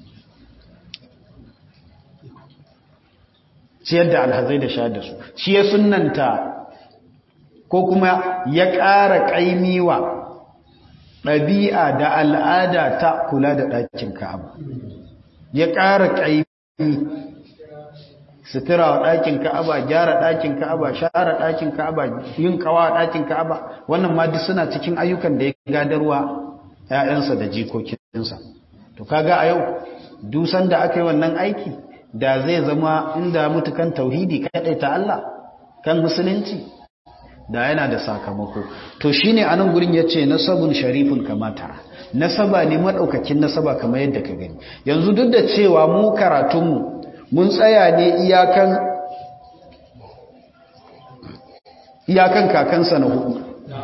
ciyar da alhazai da sha da su shi ya sunnanta ko kuma ya ƙara ƙaimiwa ɗabi'a da al'ada ta kula da ɗakin ka'aba ya ƙara ƙaimi sutura wa ɗakin ka'aba gyara ɗakin ka'aba share ɗakin ka'aba yin kawa ɗakin ka'aba wannan ma duk suna cikin ayyukan da ya gadarwa ‘ya'yansa da jikokinsa to kaga a yau dusan da aka yi wannan aiki da zai zama inda mutukan tauhidi kaɗai ta Allah kan musulunci da yana da sakamako to shine anan gurin yace nasabun sharifun kamata nasaba ne madaukakin nasaba kamar yadda ka gani yanzu duk da cewa mu karatunmu mun tsaya ne iyakan iyakan kakansa na hudu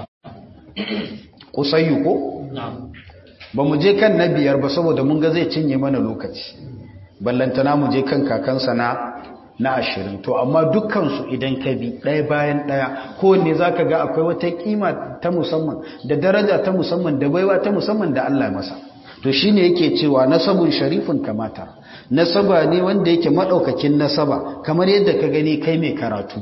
kusayyu ko ba mu je kan na biyar ba saboda mun ga zai cinye mana lokaci ballantana mu je kan kakansa na na ashirin to amma dukkansu idan ka bi ɗaya bayan ɗaya kowanne za ka ga akwai wata kima ta musamman da daraja ta musamman da baiwa ta musamman da Allah masa to shi ne yake cewa nasabun sharifin kamata nasaba ne wanda yake maɗaukakin nasaba kamar yadda ka gani kai mai karatu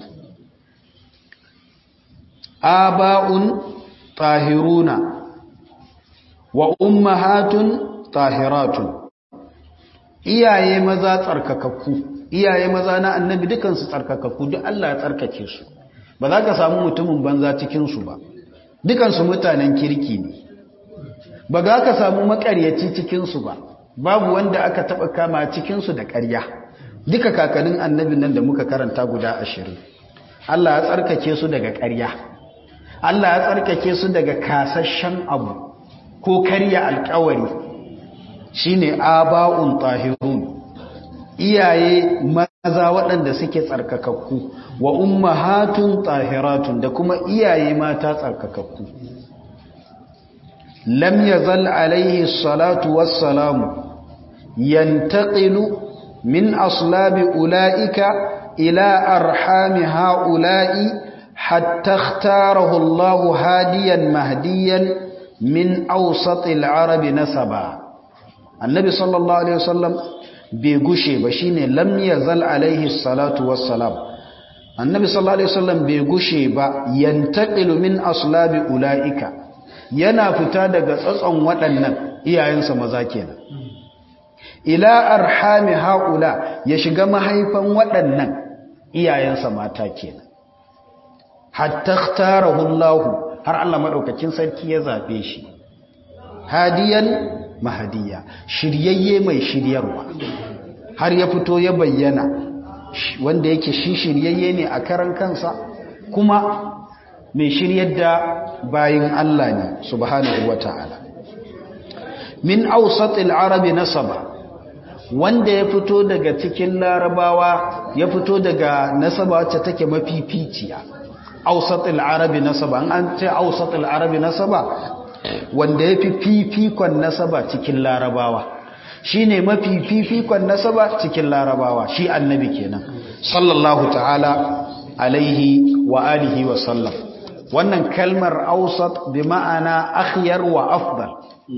aba'un tahiruna wa ummahatun tahiratun iyaye maza tsarkakakku iyaye maza na annabi dukansu tsarkakakku duk Allah ya tsarkake su ba za ka samu mutumin banza cikinsu ba dukansu mutanen kirki ne ba za ka samu makaryaci cikinsu ba babu wanda aka taɓa kama cikinsu da ƙarya duka kakannin annabin nan da muka karanta guda ashirin Allah ya tsarkake su daga ƙarya Allah ya tsarkake su daga kasashen abu ko karya alƙawari shine aba'un tahirun iyaye maza waɗanda suke tsarkakakku wa ummahatun tahiratun da kuma iyaye mata tsarkakakku lam yazal alaihi salatu wassalamu yantaqilu min aslabi ulaika ila arhami haula'i hatta ikhtarahu Allah hadiyan mahdiyan min awsatil arabi nasaba annabi sallallahu alaihi wasallam bai gushe ba shine lam yazal alaihi salatu wassalam annabi sallallahu alaihi wasallam bai gushe ba yantaqilu min aslabi ulaika yana fita daga tsatson waɗannan iyayensa maza kenan ila arhami haula ya shiga mahaifan waɗannan iyayensa mata kenan hatta ikhtarahu Allah har Allah madaukakin sarki ya zabe shi hadiyan mahadiya shiryayye mai shiryarwa har ya fito ya bayyana wanda yake shi shiryayye ne a karan kansa kuma mai shiryar da bayin Allah ne subhanahu wata'ala min awsatil arabi nasaba wanda ya fito daga cikin larabawa ya fito daga nasaba wacce take mafificiya awsatil arabi nasaba an ce awsatil arabi nasaba wanda ya fi fifikon nasaba cikin larabawa shi ne mafi fifikon nasaba cikin larabawa shi annabi kenan sallallahu ta'ala alaihi wa alihi wa sallam wannan kalmar ausat bi ma'ana akhyar wa afdal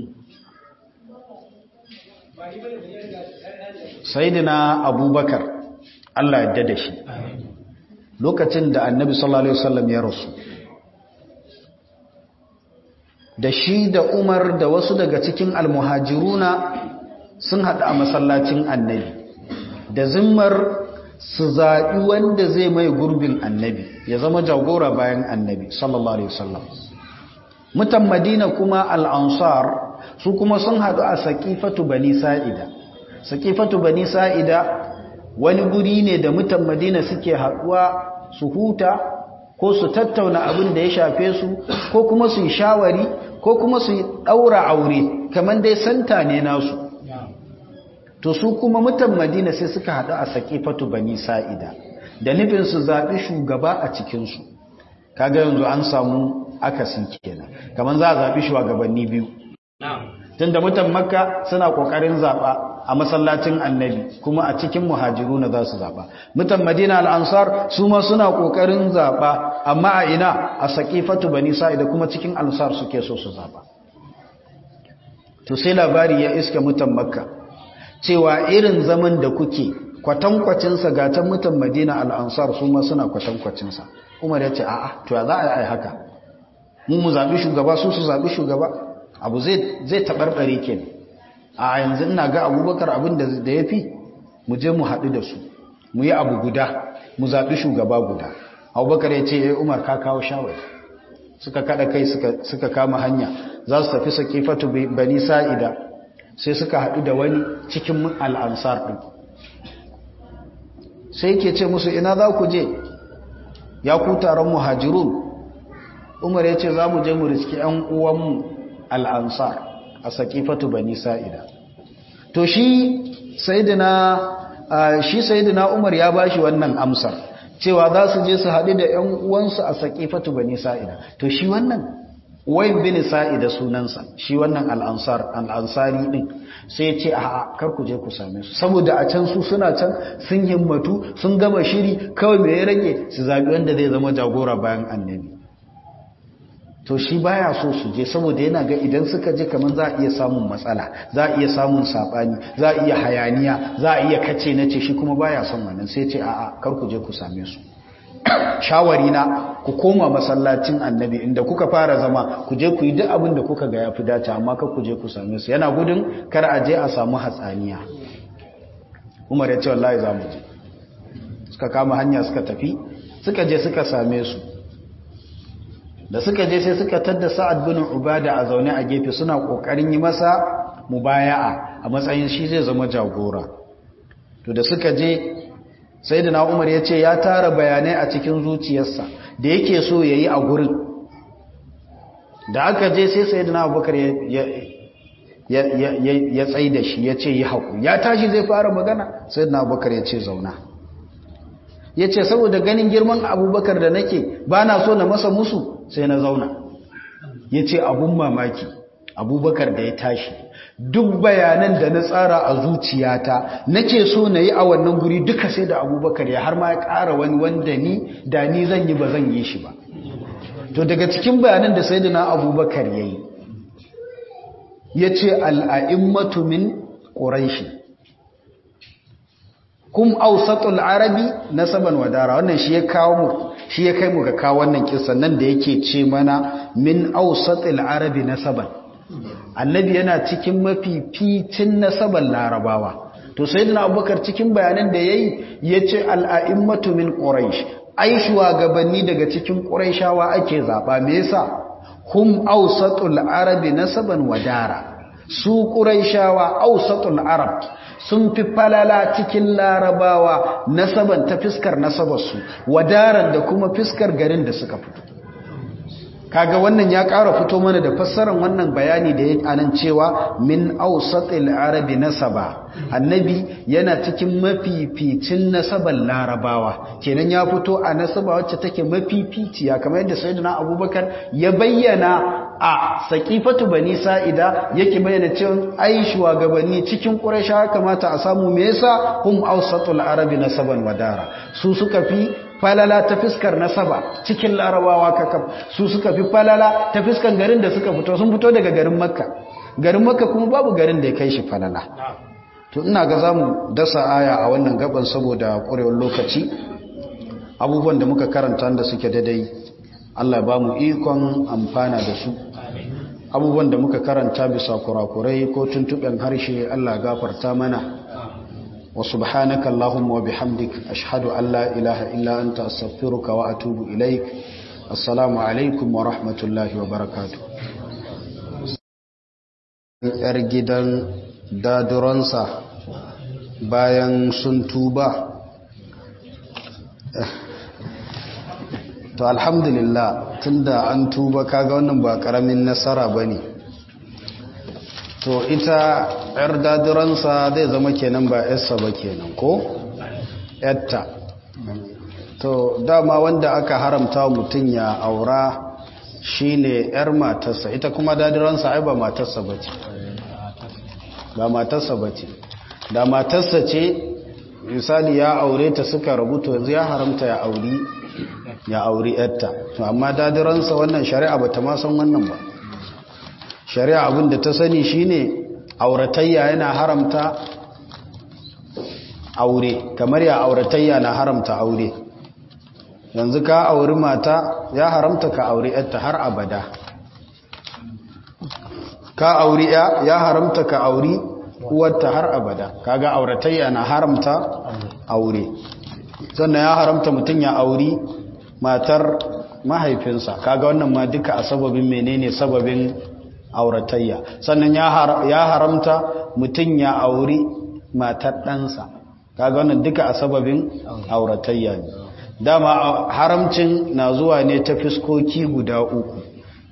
sayyidina abubakar Allah ya da shi lokacin da annabi sallallahu alaihi wasallam ya rasu da shi da Umar da wasu daga cikin almuhajiruna sun haɗu a masallacin annabi da zimmar su zaɓi wanda zai mai gurbin annabi ya zama jagora bayan annabi sallallahu alaihi wasallam mutan madina kuma al'ansar su kuma sun haɗu a saƙifatu bani sa'ida saƙifatu bani sa'ida wani guri ne da mutan madina suke haɗuwa su huta ko su tattauna abin da ya shafe su ko kuma su yi shawari ko kuma su yi ɗaura aure kamar dai santa ne nasu to su kuma mutan madina sai suka haɗu a saƙifatu bani sa'ida da nufin su zaɓi shugaba a cikinsu kaga yanzu an samu akasin kenan kamar za a zaɓi shugabanni biyu tun da mutan makka suna ƙoƙarin zaɓa a masallacin annabi kuma a cikin muhajiru na za su zaɓa mutan madina al'ansar su ma suna ƙoƙarin zaɓa amma a ina a saƙifatu bani sa'ida kuma cikin ansar suke so su zaɓa to sai labari ya iska mutan makka cewa irin zaman da kuke kwatankwacinsa ga can mutan madina al'ansar su ma suna kwatankwacinsa umar ya ce a'a to ya za a yi haka mu mu zaɓi shugaba su su zaɓi shugaba abu zai taɓarɓare ke a yanzu ina ga abubakar abin da ya fi mu je mu haɗu da su mu yi abu guda mu zaɓi shugaba guda abubakar ya ce ya umar ka kawo shawar suka kada kai suka kama hanya za su tafi sakifatu bani sa'ida sai suka haɗu da wani cikin al'ansar ɗin sai ke ce musu ina za ku je ya ku taron muhajirun umar ya ce za mu je mu riski ‘yan uwanmu al'ansar a sakifatu bani sa'ida to shi sayidina umar ya ba shi wannan amsar cewa za su je su haɗu da ‘yan uwansu a sakifatu bani sa'ida to shi wannan wayin bin sa'ida sunansa shi wannan al'ansar al'ansari ɗin sai ce a kar ku je ku same su saboda a can su suna can sun himmatu sun gama shiri kawai mai ya rage su zaɓi wanda zai zama jagora bayan annabi to shi baya so su je saboda yana ga idan suka je kamar za a iya samun matsala za a iya samun sabani za a iya hayaniya za a iya kace na ce shi kuma baya son wannan sai ce a'a kar ku je ku same su shawari na ku koma masallacin annabi inda kuka fara zama ku je ku yi duk abin da kuka ga yafi dace amma kar ku je ku same su yana gudun kar a je a samu hatsaniya Umar ya ce wallahi za mu je suka kama hanya suka tafi suka je suka same su da suka je sai suka tadda sa'ad bin ubada a zaune a gefe suna kokarin yi masa mubaya'a a matsayin shi zai zama jagora to da suka je sayyidina umar ya ce ya tara bayanai a cikin zuciyarsa da yake so yayi a gurin da aka je sai sayyidina abubakar ya ya ya ya tsai da shi ya ce yi haƙu ya tashi zai fara magana sayyidina abubakar ya ce zauna ya ce saboda ganin girman abubakar da nake ba na so na masa musu sai na zauna ya ce abun mamaki abubakar da ya tashi duk bayanan da na tsara a zuciyata nake so na yi a wannan guri duka sai da abubakar ya har ma ya ƙara wani wanda ni da ni zan yi ba zan yi shi ba to daga cikin bayanan da sai da na abubakar ya yi ya ce al'a'immatu min ƙuraishi kum ausatul arabi nasaban wadara wannan shi ya kawo mu shi ya kai mu ga kawo wannan kisan nan da yake ce mana min ausatul arabi nasaban annabi yana cikin mafificin nasaban larabawa to sayyidina abubakar cikin bayanan da yayi yace al'a'immatu min quraish ai shugabanni daga cikin quraishawa ake zaba me yasa hum ausatul arabi nasaban wadara su quraishawa ausatul arab sun fi falala cikin larabawa nasaban ta fiskar nasabarsu wadaran da kuma fiskar garin da suka fito kaga wannan ya ƙara fito mana da fassarar wannan bayani da ya anan cewa min awsatil arabi nasaba annabi yana cikin mafificin nasaban larabawa kenan ya fito a nasaba wacce take mafificiya kamar yadda sayyidina abubakar ya bayyana a saqifatu bani sa'ida yake bayyana cewa ai shugabanni cikin quraisha kamata a samu me yasa hum awsatul arabi nasaban wadara su suka fi falala ta fiskar nasaba cikin larabawa kakaf su suka fi falala ta fiskar garin da suka fito sun fito daga garin makka garin makka kuma babu garin da ya kai shi falala to ina ga zamu dasa aya a wannan gaban saboda ƙurewar lokaci abubuwan da muka karanta da suke daidai Allah ba mu ikon amfana da su abubuwan da muka karanta bisa kurakurai ko tuntuɓen harshe Allah gafarta mana وسبحانك اللهم وبحمدك أشهد أن لا إله إلا أنت أستغفرك وأتوب إليك السلام عليكم ورحمة الله وبركاته ‘yar gidan daduransa bayan sun tuba to alhamdulillah tunda an tuba kaga wannan ba ƙaramin nasara ba ne to ita yar dadiransa zai zama kenan ba yarsa ba kenan ko yatta to dama wanda aka haramta mutum ya aura shine yar matarsa ita kuma dadiransa ai ba matarsa bace ba matarsa bace da matarsa ce misali ya aure ta suka rabu to yanzu ya haramta ya auri ya auri yatta to amma dadiransa wannan shari'a bata ma san wannan ba shari'a abin da ta sani shine auratayya yana haramta aure kamar ya auratayya na haramta aure yanzu ka auri mata ya haramta ka auri yarta har abada ka auri ya ya haramta ka auri uwarta har abada kaga auratayya na haramta aure sannan ya haramta mutum ya auri matar mahaifinsa kaga wannan ma duka a sababin menene sababin auratayya sannan ya haramta mutum ya auri matar ɗansa kaga wannan duka a sababin auratayya ne dama haramcin na zuwa ne ta fiskoki guda uku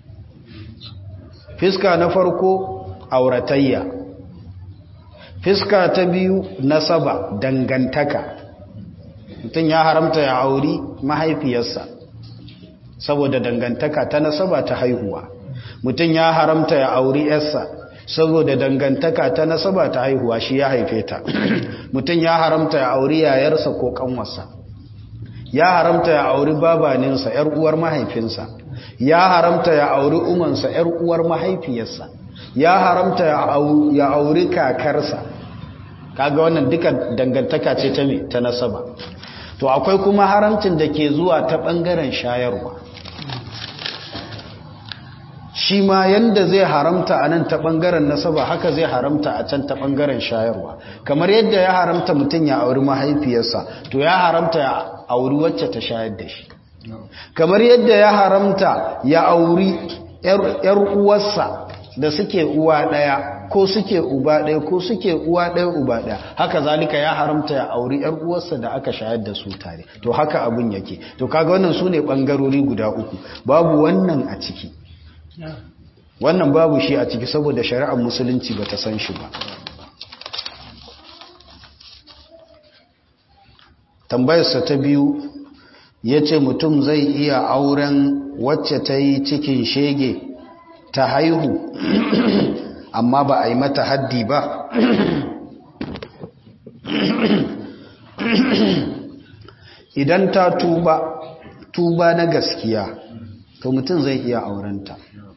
fiska na farko auratayya fiska ta biyu nasaba dangantaka mutum ya haramta ya auri mahaifiyarsa saboda dangantaka ta nasaba ta haihuwa mutum ya haramta ya auri yarsa saboda dangantaka ta nasaba ta haihuwa shi ya haife ta mutum ya haramta ya auri yayarsa ko kanwarsa ya haramta ya auri babaninsa yar uwar mahaifinsa ya haramta ya auri umansa yar uwar mahaifiyarsa ya haramta ya auri kakarsa kaga wannan duka dangantaka ce ta me ta nasaba to akwai kuma haramcin da ke zuwa ta bangaren shayarwa shi ma yanda zai haramta a nan ta ɓangaren nasaba haka zai haramta a can ta ɓangaren shayarwa kamar yadda ya haramta mutum ya auri mahaifiyarsa to ya haramta ya auri wacce ta shayar da shi kamar yadda ya haramta ya auri ‘yar uwarsa da suke uwa ɗaya ko suke uba ɗaya ko suke uwa ɗaya uba ɗaya haka zalika ya haramta ya auri ‘yar uwarsa da aka shayar da su tare to haka abin yake to kaga wannan su ne ɓangarori guda uku babu wannan a ciki wannan babu shi a ciki saboda shari'ar musulunci ba ta san shi ba tambayarsa ta biyu ya ce mutum zai iya auren wacce ta yi cikin shege ta haihu amma ba a yi mata haddi ba idan ta tuba tuba na gaskiya to mutum zai iya aurenta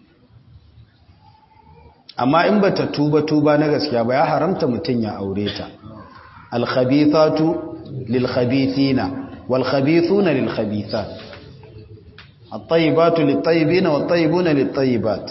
amma in bata tuba tuba na gaskiya ba ya haramta mutum ya aure ta alkhabithatu lilkhabithina walkhabithuna lilkhabithat at-tayyibatu lit-tayyibina wat-tayyibuna lit-tayyibat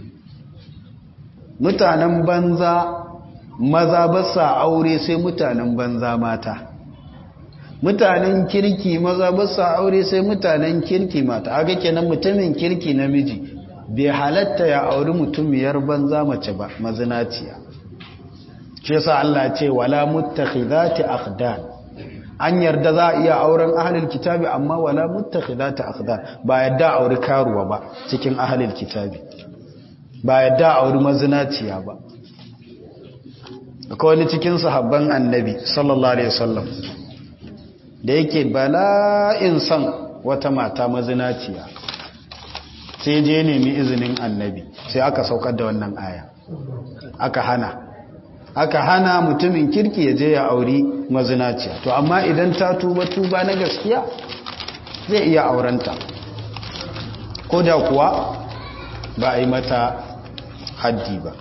mutanen banza maza ba sa aure sai mutanen banza mata mutanen kirki maza ba sa aure sai mutanen kirki mata aga kenan mutumin kirki namiji bai halatta ya auri mutumiyar banza mace ba mazinaciya ce sa Allah ce wala muttakhidati akhdan an yarda za a iya auren ahlul kitabi amma wala muttakhidati akhdan ba yadda auri karuwa ba cikin ahlul kitabi ba yadda auri mazinaciya ba akwai wani cikin sahabban annabi sallallahu alaihi wasallam da yake bala'in son wata mata mazinaciya sai je nemi izinin annabi sai aka saukar da wannan aya aka hana aka hana mutumin kirki ya je ya auri mazinaciya to amma idan ta tuba tuba na gaskiya zai iya aurenta ko da kuwa ba a yi mata haddi ba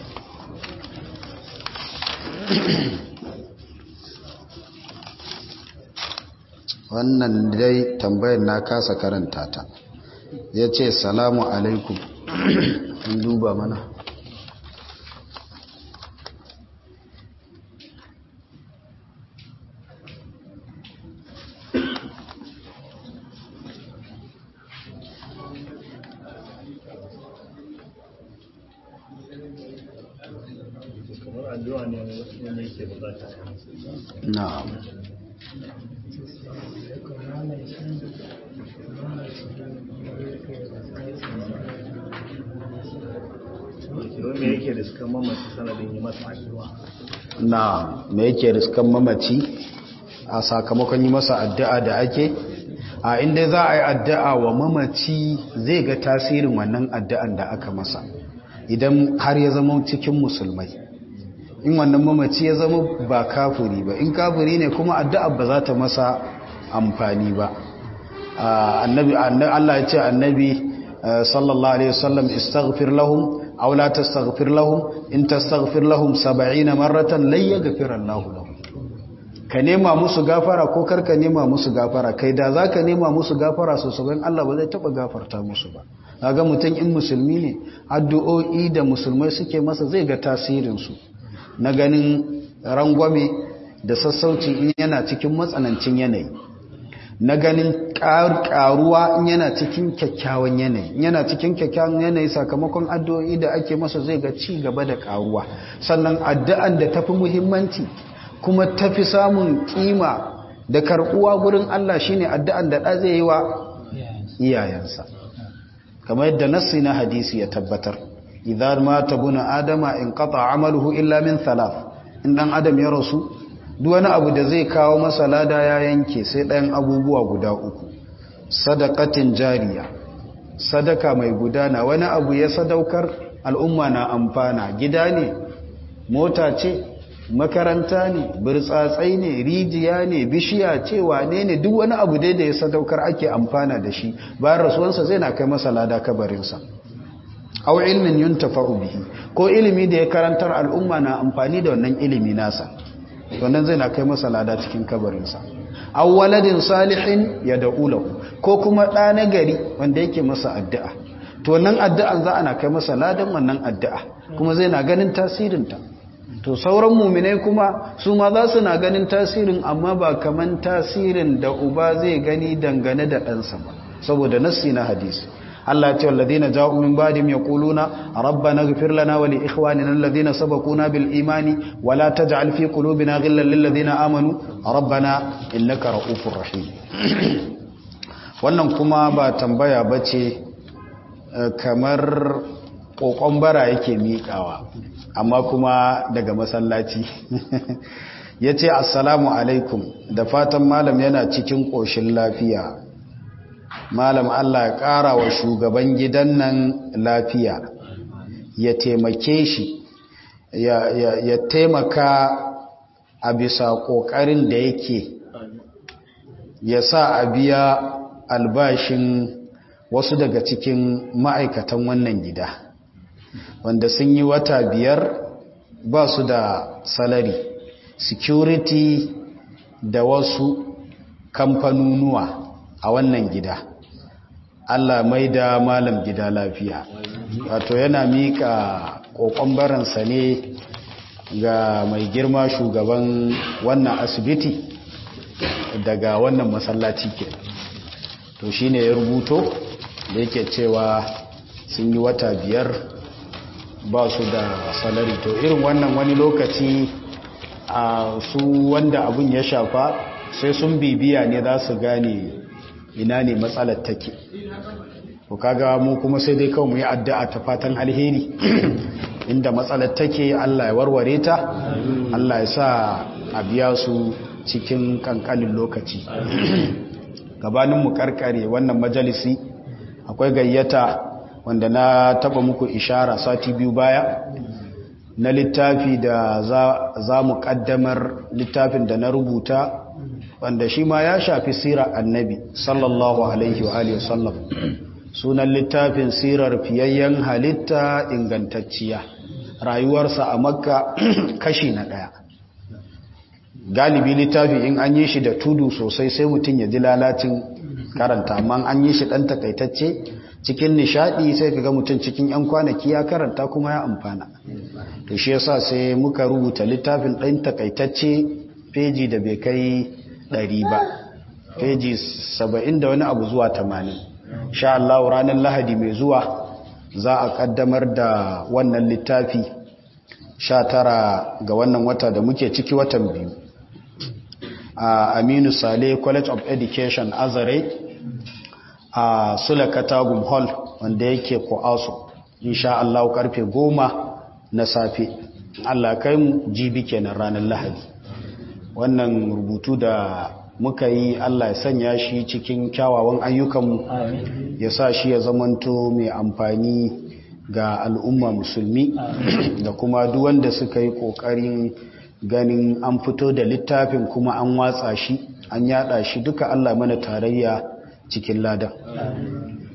wannan dai tambayar na kasa karanta ta ya ce salamu alaikum in duba mana na'am me yake riskan mamaci sanadin yi masa addu'a na me yake riskan mamaci a sakamakon yi masa addu'a da ake a inda za a yi addu'a wa mamaci zai ga tasirin wannan addu'an da aka masa idan har ya zama cikin musulmai in wannan mamaci ya zama ba kafuri ba in kafuri ne kuma addu'a ba za ta masa amfani ba annabi Allah ya ce annabi sallallahu alaihi wasallam istaghfir lahum aw la tastaghfir lahum in tastaghfir lahum 70 marratan lan yaghfir Allah lahum ka nema musu gafara ko karka nema musu gafara kai da za ka nema musu gafara su sabon Allah ba zai taɓa gafarta musu ba ga mutum in musulmi ne addu'o'i da musulmai suke masa zai ga tasirinsu na ganin rangwame da sassauci in yana cikin matsanancin yanayi na ganin karuwa in yana cikin kyakkyawan yanayi in yana cikin kyakkyawan yanayi sakamakon addu'o'i da ake masa zai ga ci gaba da karuwa sannan addu'an da tafi muhimmanci kuma tafi samun kima da karbuwa gurin Allah shine addu'an da da zai yi wa iyayensa kamar yadda nassi na hadisi ya tabbatar idan mata buna adama in qata amaluhu illa min thalath in dan adam ya rasu duk wani abu da zai kawo masa lada ya yanke sai ɗayan abubuwa guda uku sadakatin jariya sadaka mai gudana wani abu ya sadaukar al'umma na amfana gida ne mota ce makaranta ne birtsatsai ne rijiya ne bishiya ce wane ne duk wani abu dai da ya sadaukar ake amfana da shi bayan rasuwansa zai na kai masa lada kabarinsa au ilmin yuntafa'u bihi ko ilimi da ya karantar al'umma na amfani da wannan ilimi nasa wannan zai na kai masa lada cikin kabarinsa aw waladin salihin ya da'ulahu ko kuma ɗa na gari wanda yake masa addu'a to nan addu'an za ana kai masa ladan wannan addu'a kuma zai na ganin tasirinta to sauran muminai kuma su ma za su na ganin tasirin amma ba kaman tasirin da uba zai gani dangane da ɗansa ba saboda nassi na hadisi Allah ce walladina ja'u min ba'dihim yaquluna rabbana ighfir lana wa li ikhwanina alladhina sabaquna bil imani wa la taj'al fi qulubina ghillan lil ladina amanu rabbana innaka ra'ufur rahim wannan kuma ba tambaya bace kamar kokon bara yake miƙawa amma kuma daga masallaci yace assalamu alaikum da fatan malam yana cikin koshin lafiya malam Allah ya ƙara wa shugaban gidan nan lafiya ya taimake shi ya taimaka a bisa ƙoƙarin da yake ya sa a biya albashin wasu daga cikin ma'aikatan wannan gida wanda sun yi wata biyar ba su da salari security da wasu kamfanunuwa a wannan gida Allah mai da malam gida lafiya wato yana mika kokon baransa ne ga mai girma shugaban wannan asibiti daga wannan masallaci ke to shine ya rubuto da yake cewa sun yi wata biyar ba su da salari to irin wannan wani lokaci a su wanda abun ya shafa sai sun bibiya ne za su gane ina ne matsalar take ko kaga mu kuma sai dai kawai mu yi addu'a ta fatan alheri inda matsalar take Allah ya warware ta Allah ya sa a biya su cikin kankanin lokaci gabanin mu karkare wannan majalisi akwai gayyata wanda na taba muku ishara sati biyu baya na littafi da za mu kaddamar littafin da na rubuta wanda shi ma ya shafi sirar annabi sallallahu alaihi wa alihi wasallam sunan littafin sirar fiyayyen halitta ingantacciya rayuwarsa a makka kashi na ɗaya galibi littafi in an yi shi da tudu sosai sai mutum ya ji lalacin karanta amma an yi shi ɗan takaitacce cikin nishaɗi sai ka ga mutum cikin 'yan kwanaki ya karanta kuma ya amfana to shi yasa sai muka rubuta littafin ɗan takaitacce feji da bai kai ɗari ba feji saba'in da wani abu zuwa tamanin sha Allah ranar lahadi mai zuwa za a kaddamar da wannan littafi sha tara ga wannan wata da muke ciki watan biyu a aminu sale college of education azare a sula katagum hall wanda yake ko'aso insha Allah karfe goma na safe Allah kai mu jibi kenan ranar lahadi wannan rubutu da muka yi Allah ya sanya shi cikin kyawawan ayyukanmu ya sa shi ya zamanto mai amfani ga al'umma musulmi da kuma duk wanda suka yi ƙoƙarin ganin an fito da littafin kuma an watsa shi an yada shi duka Allah mana tarayya cikin ladan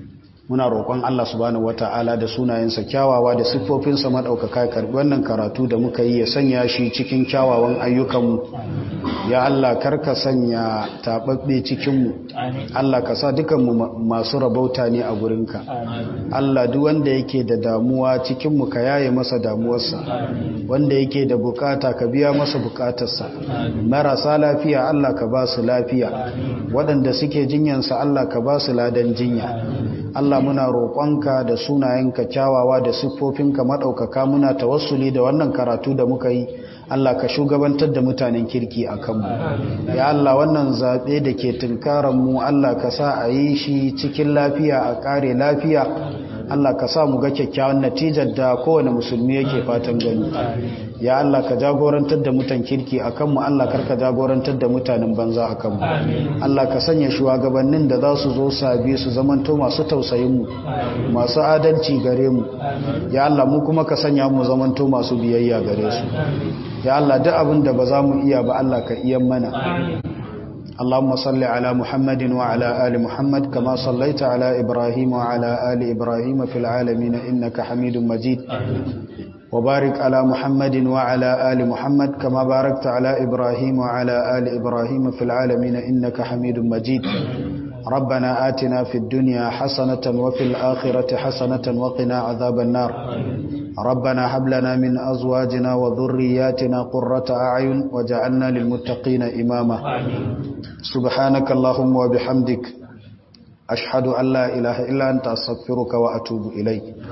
muna roƙon Allah subhanahu wata'ala da sunayensa kyawawa da siffofinsa maɗaukaka karɓi wannan karatu da muka yi ya sanya shi cikin kyawawan ayyukanmu ya Allah karka sanya taɓaɓɓe cikinmu Allah ka sa dukanmu masu rabauta ne a gurinka Allah duk wanda yake da damuwa cikinmu ka yaye masa damuwarsa wanda yake da bukata ka biya masa bukatarsa marasa lafiya Allah ka ba su lafiya waɗanda suke jinyansa Allah ka ba su ladan jinya Allah muna roƙonka da sunayenka kyawawa da siffofinka maɗaukaka muna tawassuli da wannan karatu da muka yi Allah ka shugabantar da mutanen kirki a kanmu ya Allah wannan zaɓe da ke mu Allah ka sa a yi shi cikin lafiya a ƙare lafiya Allah ka sa mu ga kyakkyawan natijar da kowane musulmi yake fatan gani ya Allah ka jagorantar da mutan kirki a kanmu Allah karka jagorantar da mutanen banza a kanmu Allah ka sanya shugabannin da za su zo sabi su zamanto masu tausayinmu masu adalci gare mu ya Allah mu kuma ka sanya mu zamanto masu biyayya gare su ya Allah duk abin da ba za mu iya ba Allah ka iya mana اللهم صل على محمد وعلى آل محمد كما صليت على إبراهيم وعلى آل إبراهيم في العالمين إنك حميد مجيد وبارك على محمد وعلى آل محمد كما باركت على إبراهيم وعلى آل إبراهيم في العالمين إنك حميد مجيد ربنا آتنا في الدنيا حسنة وفي الآخرة حسنة وقنا عذاب النار ربنا هب لنا من أزواجنا وذرياتنا قرة أعين وجعلنا للمتقين إماما سبحانك اللهم وبحمدك أشهد أن لا إله إلا أنت أستغفرك وأتوب إليك